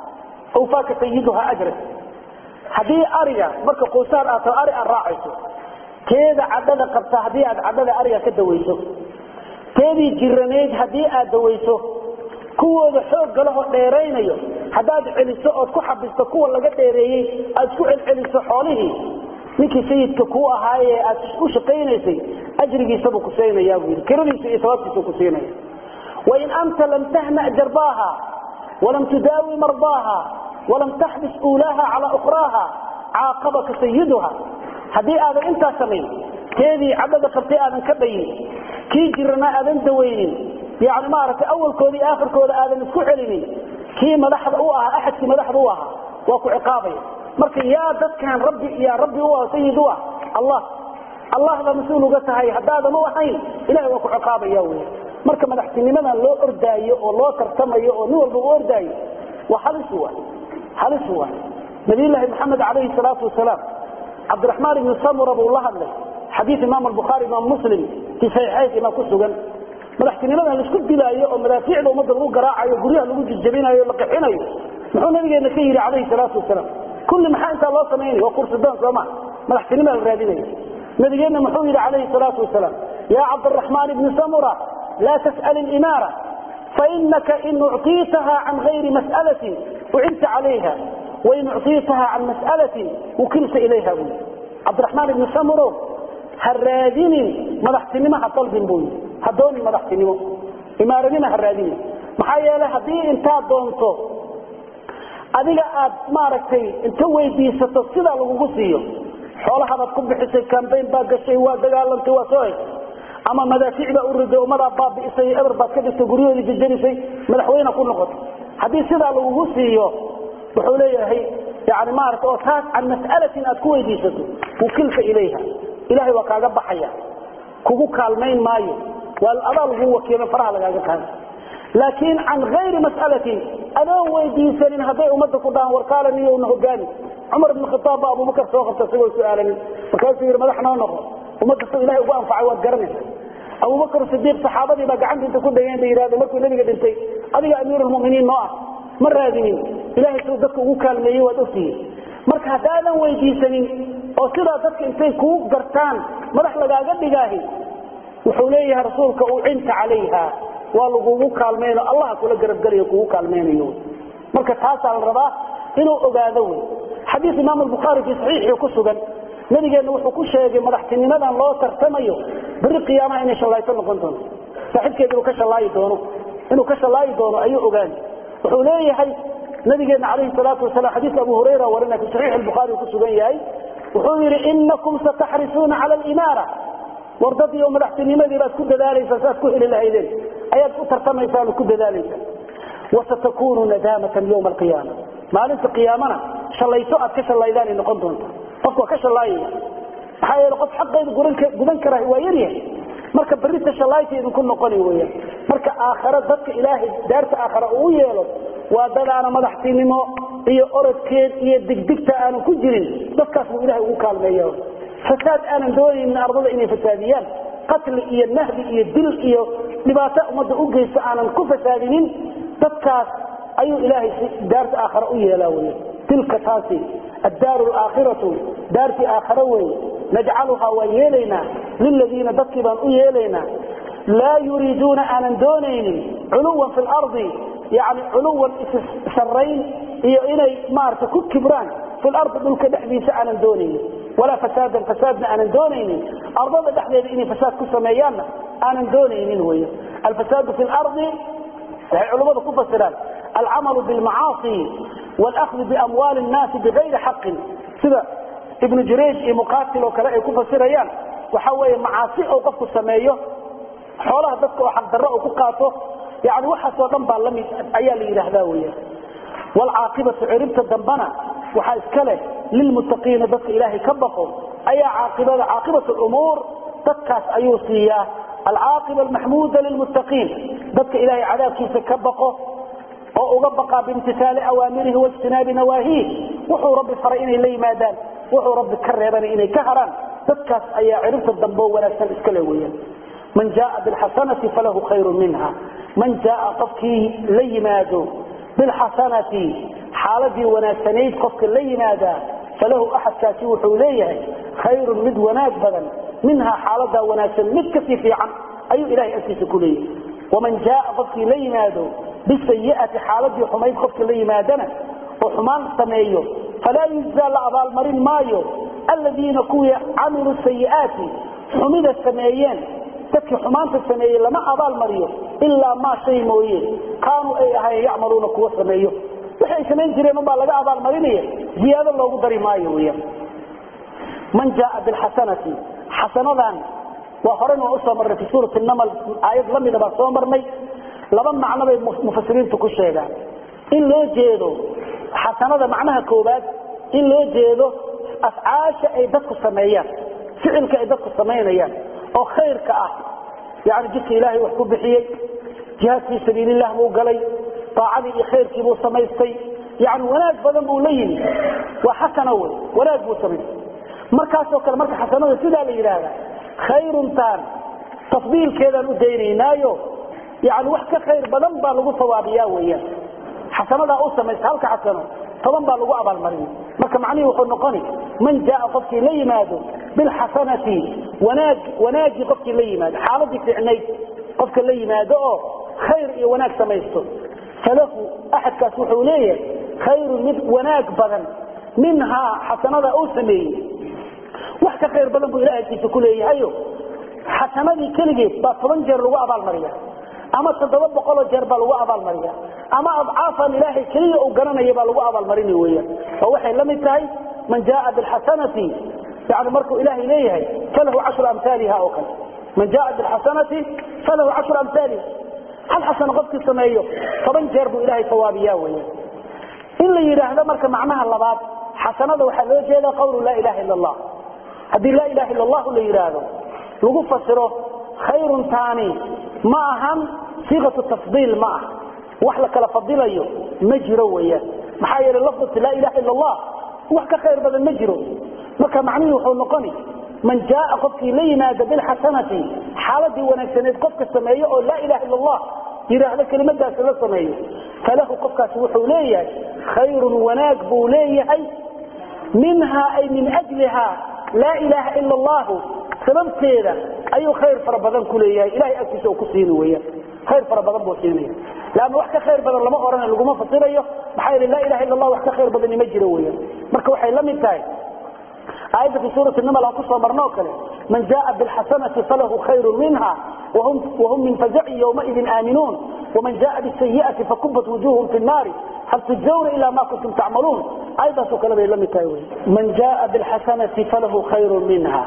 awfaaka sayiduha ajrak haddii ariga marka quusaar aad taho ari aad raacayso teeda cadhada qabta haddii aad cadhada ariga ka dawayso teedii jiranayd haddii aad dawayso kuwooda xoogga lahoo dheeraynayo haddaad celiso ood ku xabisto kuwa laga dheereeyey aad isku celceliso xoolihii ninkii sayidka kuu ahaayee aad u shaqaynaysay ajrigiisabuu ku siinayaa buu yidhi kiradiisa iyo sabaabtiisuu ku siinaya wain anta lam tahna jarbaaha walam tudaawi mardaaha walam taxbis uulaaha calaa ukhraaha caaqabaka sayiduha haddii aadan intaas samayn teedii cadhada qabtay aadan ka dhayin kii jiranaa aadan dawaynin yani maaragtay awalkooda iyo aakhirkooda aadan isku celinin kii madaxda u ahaa axadkii madaxda u ahaa waa ku ciqaabaya marka yaa dadkan rabbi yaa rabbi u ah sayid u ah allah allah baa mas-uul uga tahay haddaadan u ahayn ilahay waa ku ciqaabaya wey marka madaxtinimadan loo ordaayo oo loo tartamayo oo nin walba u ordaayo waa halis wa halis wa nabiyullaahi maxamed calayhi salaatu wasalaam cabdiraxmaan ibni samura buu la hadlay xadiid imaam albukhaari imaam muslim fii saxiixaynkiina ku sugan madaxtinimadan laisku dilaayo oo madaafiicda ummadda lagu garaacayo guryaha lagu jijabinayo la qixinayo muxuu nabigeena ka yidhi calayhi salaatu wasalaam kulli maxaa intaa loo samaynaya waa kursidaan sooma madaxtinima la raadinaya nabigeenna muxuu yidhi calayhi salaatu wasalaam yaa cabdiraxmaan ibni samura laa tas'al ilimaara fainaka in ucطiitaha can gayri mas'alatin ucinta calayha wain ucطiitaha can mas'alatin wukilta ilayha buu cabdiraxmaan ibni samuro ha raadinin madaxtinimo ha dalbin buu yidhi ha doonin madaxtinimo imaaranima ha raadinin maxaa yeelay haddii intaad doonto adiga aad maaragtay inta weydiisato sidaa lagugu siiyo xoolahabaad ku bixisay cambayn baa gashay waa dagaalantay waa soo heshay ama madaafiic baa u riday ummadaa baabi'isay eber baad ka dhigtay guryahoodii jajarisay madaxweyne ku noqotay haddii sidaa lagugu siiyo wuxuu leeyahay yani maarata oo taas can mas'alatin aad ku weydiisato wukilka ilayha ilahay waa kaaga baxaya kugu kaalmayn maayo waa adaa lagu wakiila faraha lagaaga qaada laakiin can ayri mas'alatin adoon weydiisanin hadday ummadda ku dhahaan warkaala niyowna hogaani cumar ibn khitaab baa abubakar soo qabta isagoo su-aalanin markaasuu yidhi madax noo noqo ummadda suu ilahay ugu anfacay waad garanaysa abubakar sidiiq saxaabadii baa gacanta inta ku dhageen bay yidhahdo markuu nabiga dhintay adiga amiirulmuminiin noo ah ma raadinin ilahay suu dadka ugu kaalmeeyey waad ogtihiin marka haddaadan weydiisanin oo sidaa dadka intay kuu gartaan madax lagaaga dhigaahi wuxuu leeyahay rasuulka ucinta calayha waa lagugu kaalmayno allah kula garabgelayo kugu kaalmaynayo marka taasaa la rabaa inuu ogaado wey xadiis imaam albukhaari fii saxiixii ku sugan nabigeenna wuxuu ku sheegay madaxtinimadan loo tartamayo beri qiyaamaha inay shallayto noqon doonto saaxiibkeed inuu ka shallaayi doono inuu ka shallaayi doono ayuu ogaani wuxuu leeyahay nabigeena calayhi salaatu wasalam xadiiska abu hurayra warina fi saxiix albukhaari ku sugan yahay wuxuu yidhi inakum sataxrisuuna cala alimaara wardadiioo madaxtinimadii baad ku dadaalaysaa saaad ku heli lahaydeen ayaad u tartamaysaan oo ku dadaalaysaa wasatakunu nadaamatan yowma alqiyaama maalinta qiyaamana shallayto aad ka shallaydaan ay noqon doonta qofku waa ka shallaayaya maxaa yeele qof xaqeedu gudan kara waa yaryahay marka berita shallaayta idinku noqoni weyaan marka aakhare dadka ilaahay daarta aakhare uu yeelo waa dadaana madaxtinimo iyo orodkeed iyo digdigta aanan ku jirin dadkaas buu ilahay ugu kaalmeeya fasaad aanan doonaynin ardada inay fasaadiyaan qatli iyo nahdi iyo dil iyo dhibaato ummadda u geysto aanan ku fasaadinin dadkaas ayuu ilaahay daarta aakhare u yeelaa wey tilka taasi addaaru alaakhiratu daartii aakhare wey najcaluhaa waan yeelaynaa liladiina dadkii baan u yeelaynaa laa yuriiduuna aanan doonaynin culuwan fi lardi yani culuwan issarayn iyo inay maarata ku kibraan fi lardi dhulka dhexdiisa aanan doonaynin walaa fasaadan fasaadna aanan doonaynin ardada dhexdeeda inay fasaad ku sameeyaanna aanan doonaynin wey alfasaadu fi lardi waxay culummadu ku fasiraan alcamalu bilmacaasi wاlأkhdu biamwaali الnaasi bigayri xaqin sida ibnu jurayj iyo muqatil oo kale ay ku fasirayaan waxa weeye macaasi oo qofku sameeyo xoolaha dadka oo xaqdarro oo ku qaato yani waxaasoo dhan baa lamid ayaa la yidhaahdaa weya waalcaaqibatu ciribta dambana waxaa iska leh lilmuttaqiina dadka ilaahay ka baqo ayaa caaqibada caaqibat lumuur dadkaas ayuu siiyaa alcaaqiba almaxmuuda lilmuttaqiin dadka ilaahay cadaabkiisa ka baqo oo uga baqaa biimtisaali awaamirihi waijtinaabi nawaahiih wuxuu rabbi faray inay la yimaadaan wuxuu rabbi ka reebana inay ka haraan dadkaas ayaa ciribta dambe oo wanaagsan iska le weeyaan man jaaa bilxasanati falahu khayrun minha man jaaa qofkii la yimaado bilxasanati xaaladii wanaagsanayd qofka la yimaadaa falahu axadkaasi wuxuu leeyahay khayrun mid wanaag badan minhaa xaaladaa wanaagsan mid kasii fiican ayuu ilahay agtiisa ku leeyahay waman jaaa qofkii la yimaado bisayi'ati xaaladii xumayd qofka la yimaadana oo xumaan sameeyo falaa yujzaa la abaalmarin maayo aladiina kuwii camiluu sayi'aati xumida sameeyeen dadkii xumaanta sameeyey lama abaalmariyo ilaa maa shay mooye kaanuu ay ahayen yacmaluuna kuwa sameeyo wixi ay samayn jireen unbaa laga abaalmarinaya ziyaado loogu dari maayo weyaan man jaaa bilxasanati xasanadan waa horen waan usoo marnay fi suurati namal aayad lamida baan soo marnay laba macno bay mufasiriintu ku sheegaan in loo jeedo xasanada macnaha koobaad in loo jeedo afcaasha ay dadku sameeyaan ficilka ay dadku samaynayaan oo khayrka ah yani jidka ilaahay wax ku bixiyey jihaad fii sabiililah buu galay aacadii iyo khayrkii buu samaystay yani wanaag badan buu la yimi waa xasana wey wanaag buu samaystay markaasoo kale marka xasanada sidaa la yidhaahda khayruntaan tafdiilkeedaan u daynaynaayo yani wax ka khayr badan baa lagu sawaabiyaa weyaan xasanadaa u samaysta halka xasano toban baa lagu abaalmarin marka macnihii wuxuu noqoni man jaaa qofkii la yimaado bilxasanati wanaag wanaagii qofkii la yimaado xaaladii ficnayd qofka la yimaado oo khayr iyo wanaag samaysto falahu axadkaas wuxuu leeyahay khayrun mid wanaag badan minhaa xasanada uu sameeyey wax ka khayr badan buu ilahay agtiisa ku leeyahayo xasanadii keligeed baa toban jeer lagu abaalmariya ama toddoba boqoloo jeer baa lagu abaalmariya ama adcaafan ilaahay keliya uu garanaya baa lagu abaalmarini weeyaan oo waxay la mid tahay man jaaa bilxasanati yani markuu ilaahay leeyahay falahu cashru amhaaliha oo kale man jaaa bilxasanati falahu cashru amhaaliha hal xasano qofkii sameeyo toban jeer buu ilaahay sawaabiyaa weeyaan in la yidhaahdo marka macnaha labaad xasanada waxaa loo jeedaa qawlu laa ilaha ila allah haddii laa ilaha illa allahu la yidhaahdo lagu fasiro khayrun taani ma ahan siiqatu tafdiil ma ah wax la kala fadilayo ma jiro weyaan maxaa yeele lafdati laa ilaha illa allah wax ka khayr badan ma jiro marka macnihii wuxuu noqoni man jaaa qofkii la yimaada bilxasanati xaaladii wanaagsaneed qofka sameeyo oo laa ilaha illa allah yidhaahdo kelimadaasi la sameeyo falahu qofkaasi wuxuu leeyahay khayrun wanaag buu leeyahay minha ay min ajliha laa ilaha ila allahu sababteeda ayuu khayr fara badan ku leeyahay ilahay agtiisa uu ku siini weeyaan khayr fara badan buu siinaya leanna wax ka khayr badan lama odhana laguma fasirayo maxaa yeele laa ilaha illa allah wax ka khayr badani ma jiro weeyaan marka waxay la mid tahay aayadda fi suurati namal aan kusoo marno oo kale man jaaa bilxasanati falahu khayru minha wahum min fazacin yowmaidin aaminuun waman jaaa bisayi'ati fakubat wujuhum fi nnaari hal tujawna ila ma kuntum tacmaluun aayaddaasoo kale bay la mid tahay wey man jaaa bilxasanati falahu khayru minha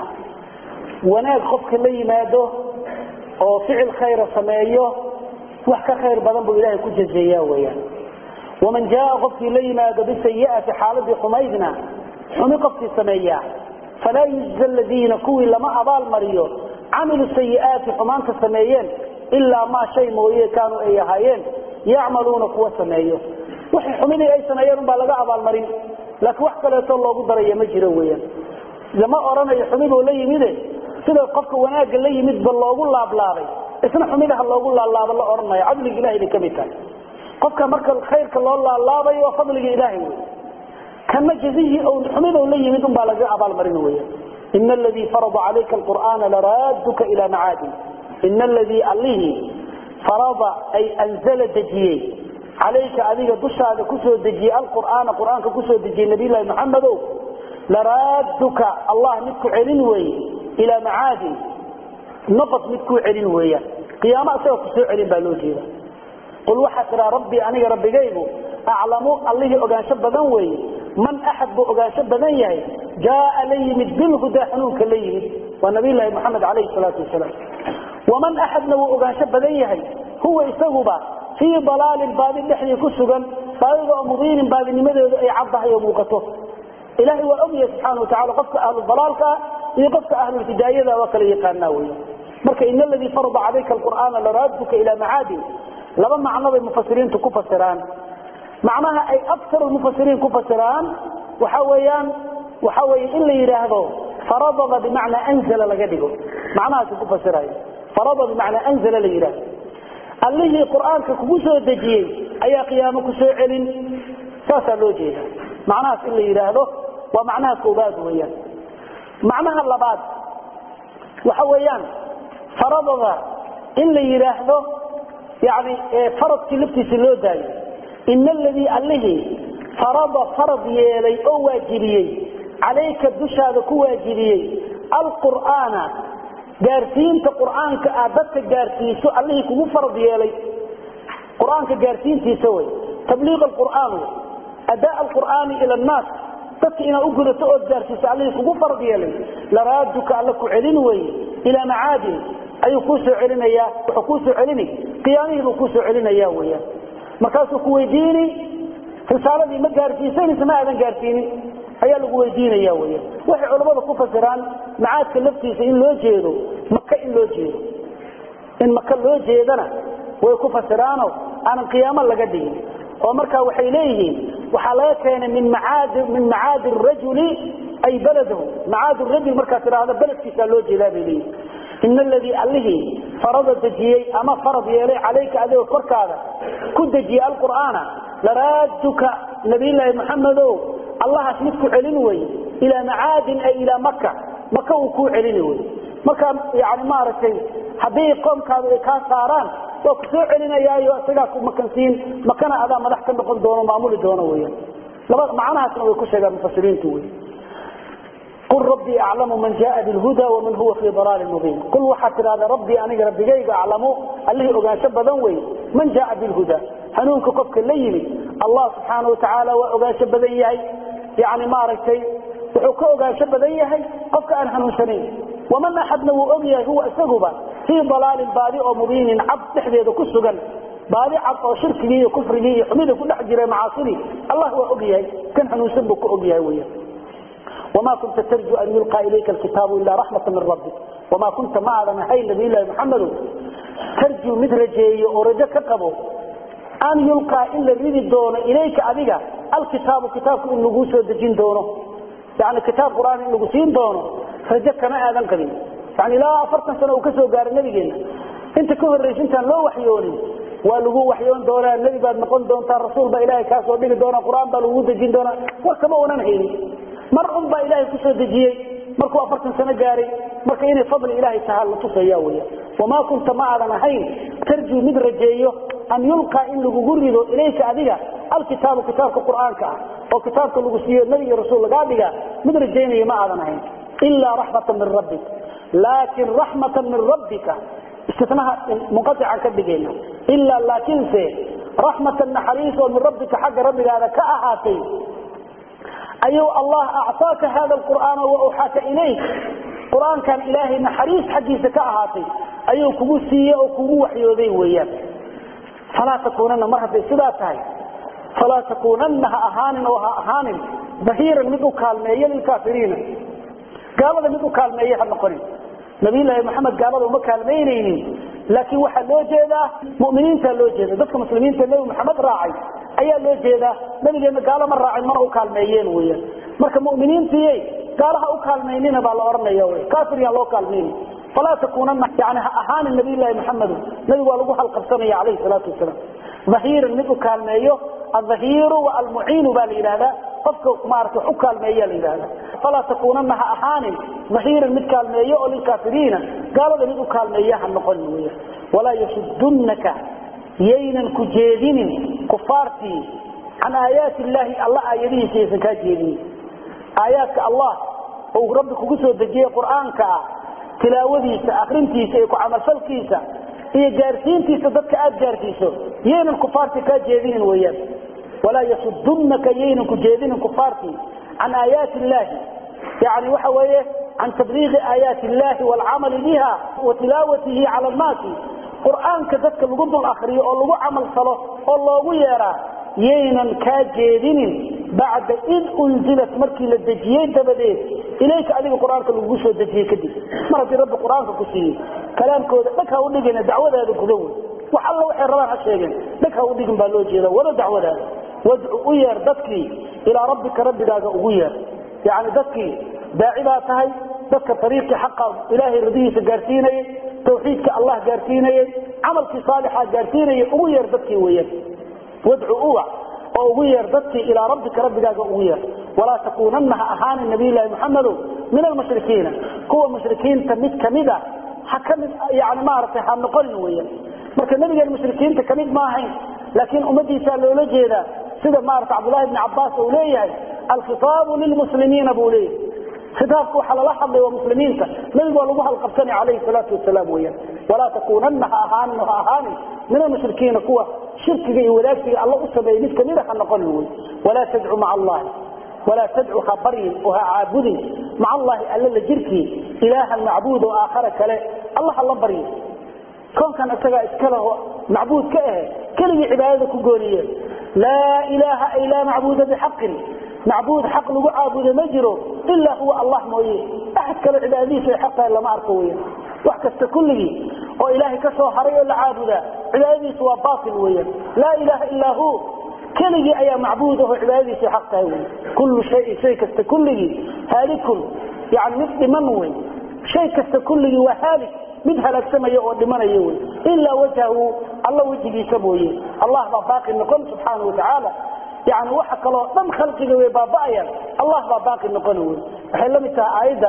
wanaag qofka la yimaado oo ficil khayra sameeyo wax ka khayr badan buu ilahay ku jazeeya weyaan waman jaaa qofkii la yimaado bisayi'ati xaaladii xumaydna xumi qofkii sameeya falaa yujza ladiina kuwii lama abaal mariyo camilu sayi'aati xumaanta sameeyeen ilaa maa shay mooye kaanuu ay ahaayeen yacmaluuna kuwa sameeyo wixii xumidii ay sameeyeen unbaa laga abaalmarin laakiin wax kaleeto loogu daraya ma jiro weyaan lama odhanayo xumiduu la yimide sida qofka wanaagga la yimidba loogu laablaabay isna xumidaha loogu laalaabo la odhanayo cadliga ilahay bay ka mid tahay qofka marka khayrka loo laalaabayo waa fadliga ilaahay wey kana jazihii xumidou la yimid unbaa laga abaalmarin weya ina aladii farada calayka alqur'aana laraaduka ila macaadin ina aladii allihii farada ay anzala dejiyey calayka adiga dushaada kusoo dejiyey alqur'aana qur'aanka kusoo dejiyey nabiylahi maxamedow laraaduka allah mid ku celin weeye ilaa macaadin noqod mid kuu celin weeyaan qiyaamo asagoo kusoo celin baa loo jeeda qul waxaa tiraa rabbii aniga rabbigaygu aclamu allihii ogaansho badan weeye man axad buu ogaansho badan yahay jaaa la yimid bilhudaa hanuunka la yimid waa nabiylahi moxamed calayhi salaatu wasalaam waman axadna wuu ogaansho badan yahay huwa isaguba fii dalaalin baadi dhexdii ku sugan baadida oo mudiinin baadinimadeedu ay caddahay oo muuqato ilahay waa ogyahay subxaana watacala qofka ahlu dalaalkaa iyo qofka ahlulhidaayada waa kala yaqaanaa wey marka in aladii farada calayka alqur'aana laraaduka ilaa macaadin laba macno bay mufasiriintu ku fasiraan macnaha ay aktar mufasiriin ku fasiraan waxa weeyaan waxa weye in la yidhaahdo faradada bimacnaa anzala laga dhigo macnahaasi ku fasirayo farada bimacnaa anzala la yidhahdo allihii qur'aanka kugu soo dejiyey ayaa qiyaamo ku soo celin saasaa loo jeeda macnahaas in la yidhaahdo waa macnaha koobaad weeyaan macnaha labaad waxa weeyaan faradada in la yidhaahdo yani faradkii laftiisa loo daayo ina aladii allihii farada farad yeelay oo waajibiyey calayka dushaada ku waajibiyey alqur'aana gaarsiinta qur'aanka aad dadka gaarsiiso allihii kugu farad yeelay qur-aanka gaarsiintiisa wey tabliiq alqur'aan wey adaa alqur'aani ila annaas dadka inaad u gudato ood gaarsiiso allihii kugu farad yeelay laraaduka alla ku celin weye ilaa macaadin ayuu kuu soo celinayaa wuxuu kuu soo celini qiyaamihii buu kuu soo celinaya weyaan markaasuu ku weydiini risaaladii ma gaarsiisay mise ma aadan gaarsiinin ayaa lagu weydiinaya weyaan waxay culammada ku fasiraan macaadka laftiisa in loo jeedo maka in loo jeedo in maka loo jeedana way ku fasiraano aanan qiyaamo laga dhigin oo markaa waxay leeyihiin waxaa laga keenay min macaadi min macaadi rajuli ay baladahu macaadi rajul markaad tidhaahdo beledkiisaa loo jeedaa bay leeyihin ina aladii allihii farada dejiyey ama farad yeelay calayka adigoo korkaada ku dejiyey alqur'aana laraaduka nabiyllaahi maxamedow allahaas mid ku celin wey ilaa macaadin ay ilaa maka maka uu kuu celini wey markaa yani maaragtay haddii qoomkaadu ay kaa saaraan waa ku soo celinayaayo isagaa ku makansiin makana adaa madax ka noqon doono maamuli doono weyan laba macnahaasna way ku sheegaan mufasiriintu wey qul rabbii aclamu man jaaa bilhuda waman huwa fii dalaalin mubiin qul waxaad tidhahdaa rabbii aniga rabbigayga aclamu allihii ogaansho badan wey man jaaa bilhuda hanuunka qofka la yimid allah subxaana watacaala waa ogaansho badan yahay yani maaragtay wuxuu ka ogaansho badan yahay qofka aan hanuunsanayn waman axadna wuu og yahay huwa isaguba fii dalaalin baadi oo mubiinin cad dhexdeeda ku sugan baadi cad oo shirkigii iyo kufrigii iyo xumida ku dhex jira macaasidii allah waa og yahay kan hanuunsan buu ka og yahay weyan وma kunta trju an yulقى ilayka kitaabu ila raxmata min rabbi وma kunta ma aadan ahayn nabiylahi mxamedo tarju mid rajeeyo oo rajo ka qabo an yulقىa in la ridi doono ilayka adiga alkitaabu kitaabku in laguu soo dejin doono yani kitaab qur'aan in lagu siin doono rajo kama aadan qabin yani ilaa afartan sano uu ka soo gaaray nabigeena inta ka horraysa intaan loo waxyoonin waa lagu waxyoon doonaa nebi baad noqon doontaa rasuul baa ilahay kaa soo dhigi doona qur'aan baa lagu dejin doonaa war kama onan haynin mar un baa ilaahay kusoo dejiyey markuu afartan sano gaaray marka inay fadli ilaahay tahaa la tusaya weya wamaa kunta ma aadan ahayn tarjuu mid rajeeyo an yulqaa in lagugu rido ilayka adiga alkitaabu kitaabka qur'aanka ah oo kitaabka lagu siiyo nebi iyo rasuul lagaa dhiga mid rajaynaya ma aadan ahayn ilaa raxmatan min rabbik laakin raxmatan min rabbika istinaha munqaican ka dhigayna ilaa laakiinse raxmatan naxariis oo min rabbika xagga rabbigaada ka ahaatay ayuu allah acطaaka hada qur'aana wauxaaka ilayk qur'aankan ilaahay naxariis xaggiisa ka ahaatay ayuu kugu siiye oo kugu waxyooday weeyaan falaa takuunana mar hadday sidaa tahay falaa takuunana ha ahaanin oo ha ahaanin dahiiran mid u kaalmeeya lilkaafiriina gaalada mid u kaalmeeya ha noqonin nabiyllaahi maxamed gaalada uma kaalmaynaynin laakiin waxaa loo jeedaa muminiinta loo jeeda dadka muslimiinta nebi maxamed raacay ayaa loo jeedaa nabigeena gaalo ma raacin mana u kaalmeeyeen weyaan marka muminiintiiy gaalaha u kaalmaynina baa la ohanaya wy kaafir yaan loo kaalmayni falaa takuunana yani ha ahaanin nabiyllaahi maxamedu nabigu waa lagu halqabsanaya calayhi salaatu wasalaam dhahiiran mid u kaalmeeyo aldahiiru wa almuciinu baa la yidhahdaa qofka maarata wax u kaalmeeya la yidhahda falaa takuunana ha ahaanin dhahiiran mid kaalmeeyo oo lilkaafiriina gaalada mid u kaalmeeya ha noqonin weya walaa yasudunaka yaynan ku jeedinin kufaartii can aayaati illaahi alla aayadihiisa yaysan kaa jeedinin aayaadka allah ou rabbi kugu soo dejiyey qur'aanka ah tilaawadiisa akrintiisa iyo ku camalfalkiisa iyo gaarsiintiisa dadka aad gaarsiiso yaynan kufaartii kaa jeedinin weyaan walaa yasudunaka yaynan ku jeedinin kufaartii can aayaati illaahi yani waxa weeye can tabliiqi aayaati illahi waalcamali biha wa tilaawatihi cala annaasi qur'aanka dadka lagu dul akriyo oo lagu camal falo oo loogu yeeraa yaynan kaa jeedinin bacda id unzilat markii la dejiyey dabadeed ilayka adiga qur-aanka lagugu soo dejiyey kadib mar haddii rabbi qur-aanka ku siiyey kalaamkooda dhag ha udhigina dacwadaada guda wey wax alla waxay rabaan ha sheegeen dhag ha udhigin baa loo jeeda wada dacwadaada wadcu u yeer dadkii ilaa rabbika rabbigaaga ugu yeer yani dadkii daaci baa tahay dadka ariiqii xaqa ilaahay radihiisa gaarsiinayay tawxiidka allah gaarsiinayay camalkii saalixa gaarsiinayay ugu yeer dadkii weyan wadcu uwac oo ugu yeer dadkii ilaa rabbika rabbigaaga ugu yeer walaa takuunanna ha ahaanin nabiylahi muxamedow min almushrikiina kuwa mushrikiinta mid kamid a ha kamid yani maaragtay ha noqonin weyan marka nabigeen mushrikiinta kamid ma ahayn laakiin ummadiisaa loola jeedaa sida maarata cabdulahi bni cabaas uu leeyahay alkhitaabu lilmuslimiina buu leeyahay khitaabka waxaa lala hadlay waa muslimiinta nabigu waa lagu halqabsanay calayhi salaatu wasalaam weyaan walaa takuunanna ha ahaanin ha ahaanin min almushrikiina kuwa shirkiga iyo wadaagsiga alla u sameeyey mid kamida ha noqonin wey walaa tadcu maca allahi walaa tadcu ha baryin oo ha caabudin maca allahi alla la jirkii ilaahan macbuud oo aakhara kale alla ha la baryin koonkan isagaa iskaleho macbuud ka ahe keligii cibaadada ku gooniye laa ilaaha ay laa macbuuda bixaqin macbuud xaq lagu caabudo ma jiro ilaa huwa allah mooye axad kale cibaadadiisa ay xaq tahay lama arko weya wax kasta kulligii oo ilaahay ka soo haray oo la caabudaa cibaadadiisu waa baatil weyan laa ilaaha illaa hu keligii ayaa macbuud aho cibaadadiisa ay xaq tahay wey kullu shayin shay kasta kulligii haalikun yani mid dhiman wey shay kasta kulligii waa haalik mid halaagsamaya oo dhimanaya wey ilaa wajhahu alla wejigiisa mooye allah baa baaqi noqon subxaana watacaala yani waxa kaloo dhan khalqiga way baaba'ayaan allah baa baaqi noqona wey waxay la mid tahay aayadda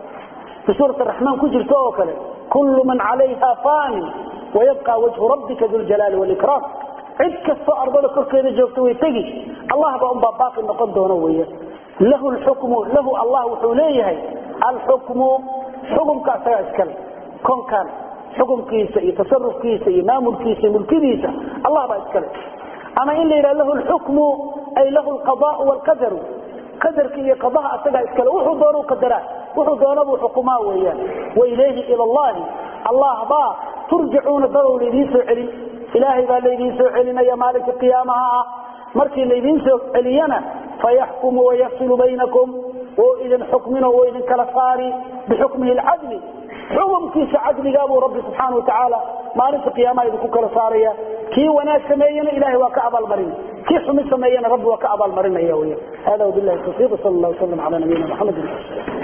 fi suurat araxmaan ku jirta oo kale kullu man calayha fanin wayabqa wajhu rabbika duljalaali walikraam cid kastoo ardada korkeeda joogta way tegi allah baa unbaa baaqi noqon doona weya lahu lxukmu lahu allah wuxuu leeyahay alxukmu xukumka isagaa iskale konkan xukumkiisa iyo tasarufkiisa iyo maamulkiisa iyo mulkidiisa allah baa iskale ama in la yidhaha lahu lxukmu ay lahu lqadaau wlqadaru qadarka iyo qadaha asagaa iskale wuxuu doonu qadaraa wuxuu doonabuu xukumaa weeyaan wailayhi ila allahi allah baa turjacuuna dadow laydiin soo celin ilaahay baa laydiin soo celinaya maalinka qiyaamaha ah markii laydiin soo celiyana fayaxkumu wayafsilu baynakum oo idin xukmino oo idin kala saari bixukmihi lcadli xukumkiisa cadligaa buu rabbi subxaana watacaala maalinta qiyaamaha idinku kala saaraya kii wanaag sameeyena ilahay waa ka abaalmarin kii xumi sameeyena rabbi waa ka abaalmarinaya wy hada wabilahi tawfiiq sal la slam ala nabiyina maxamedi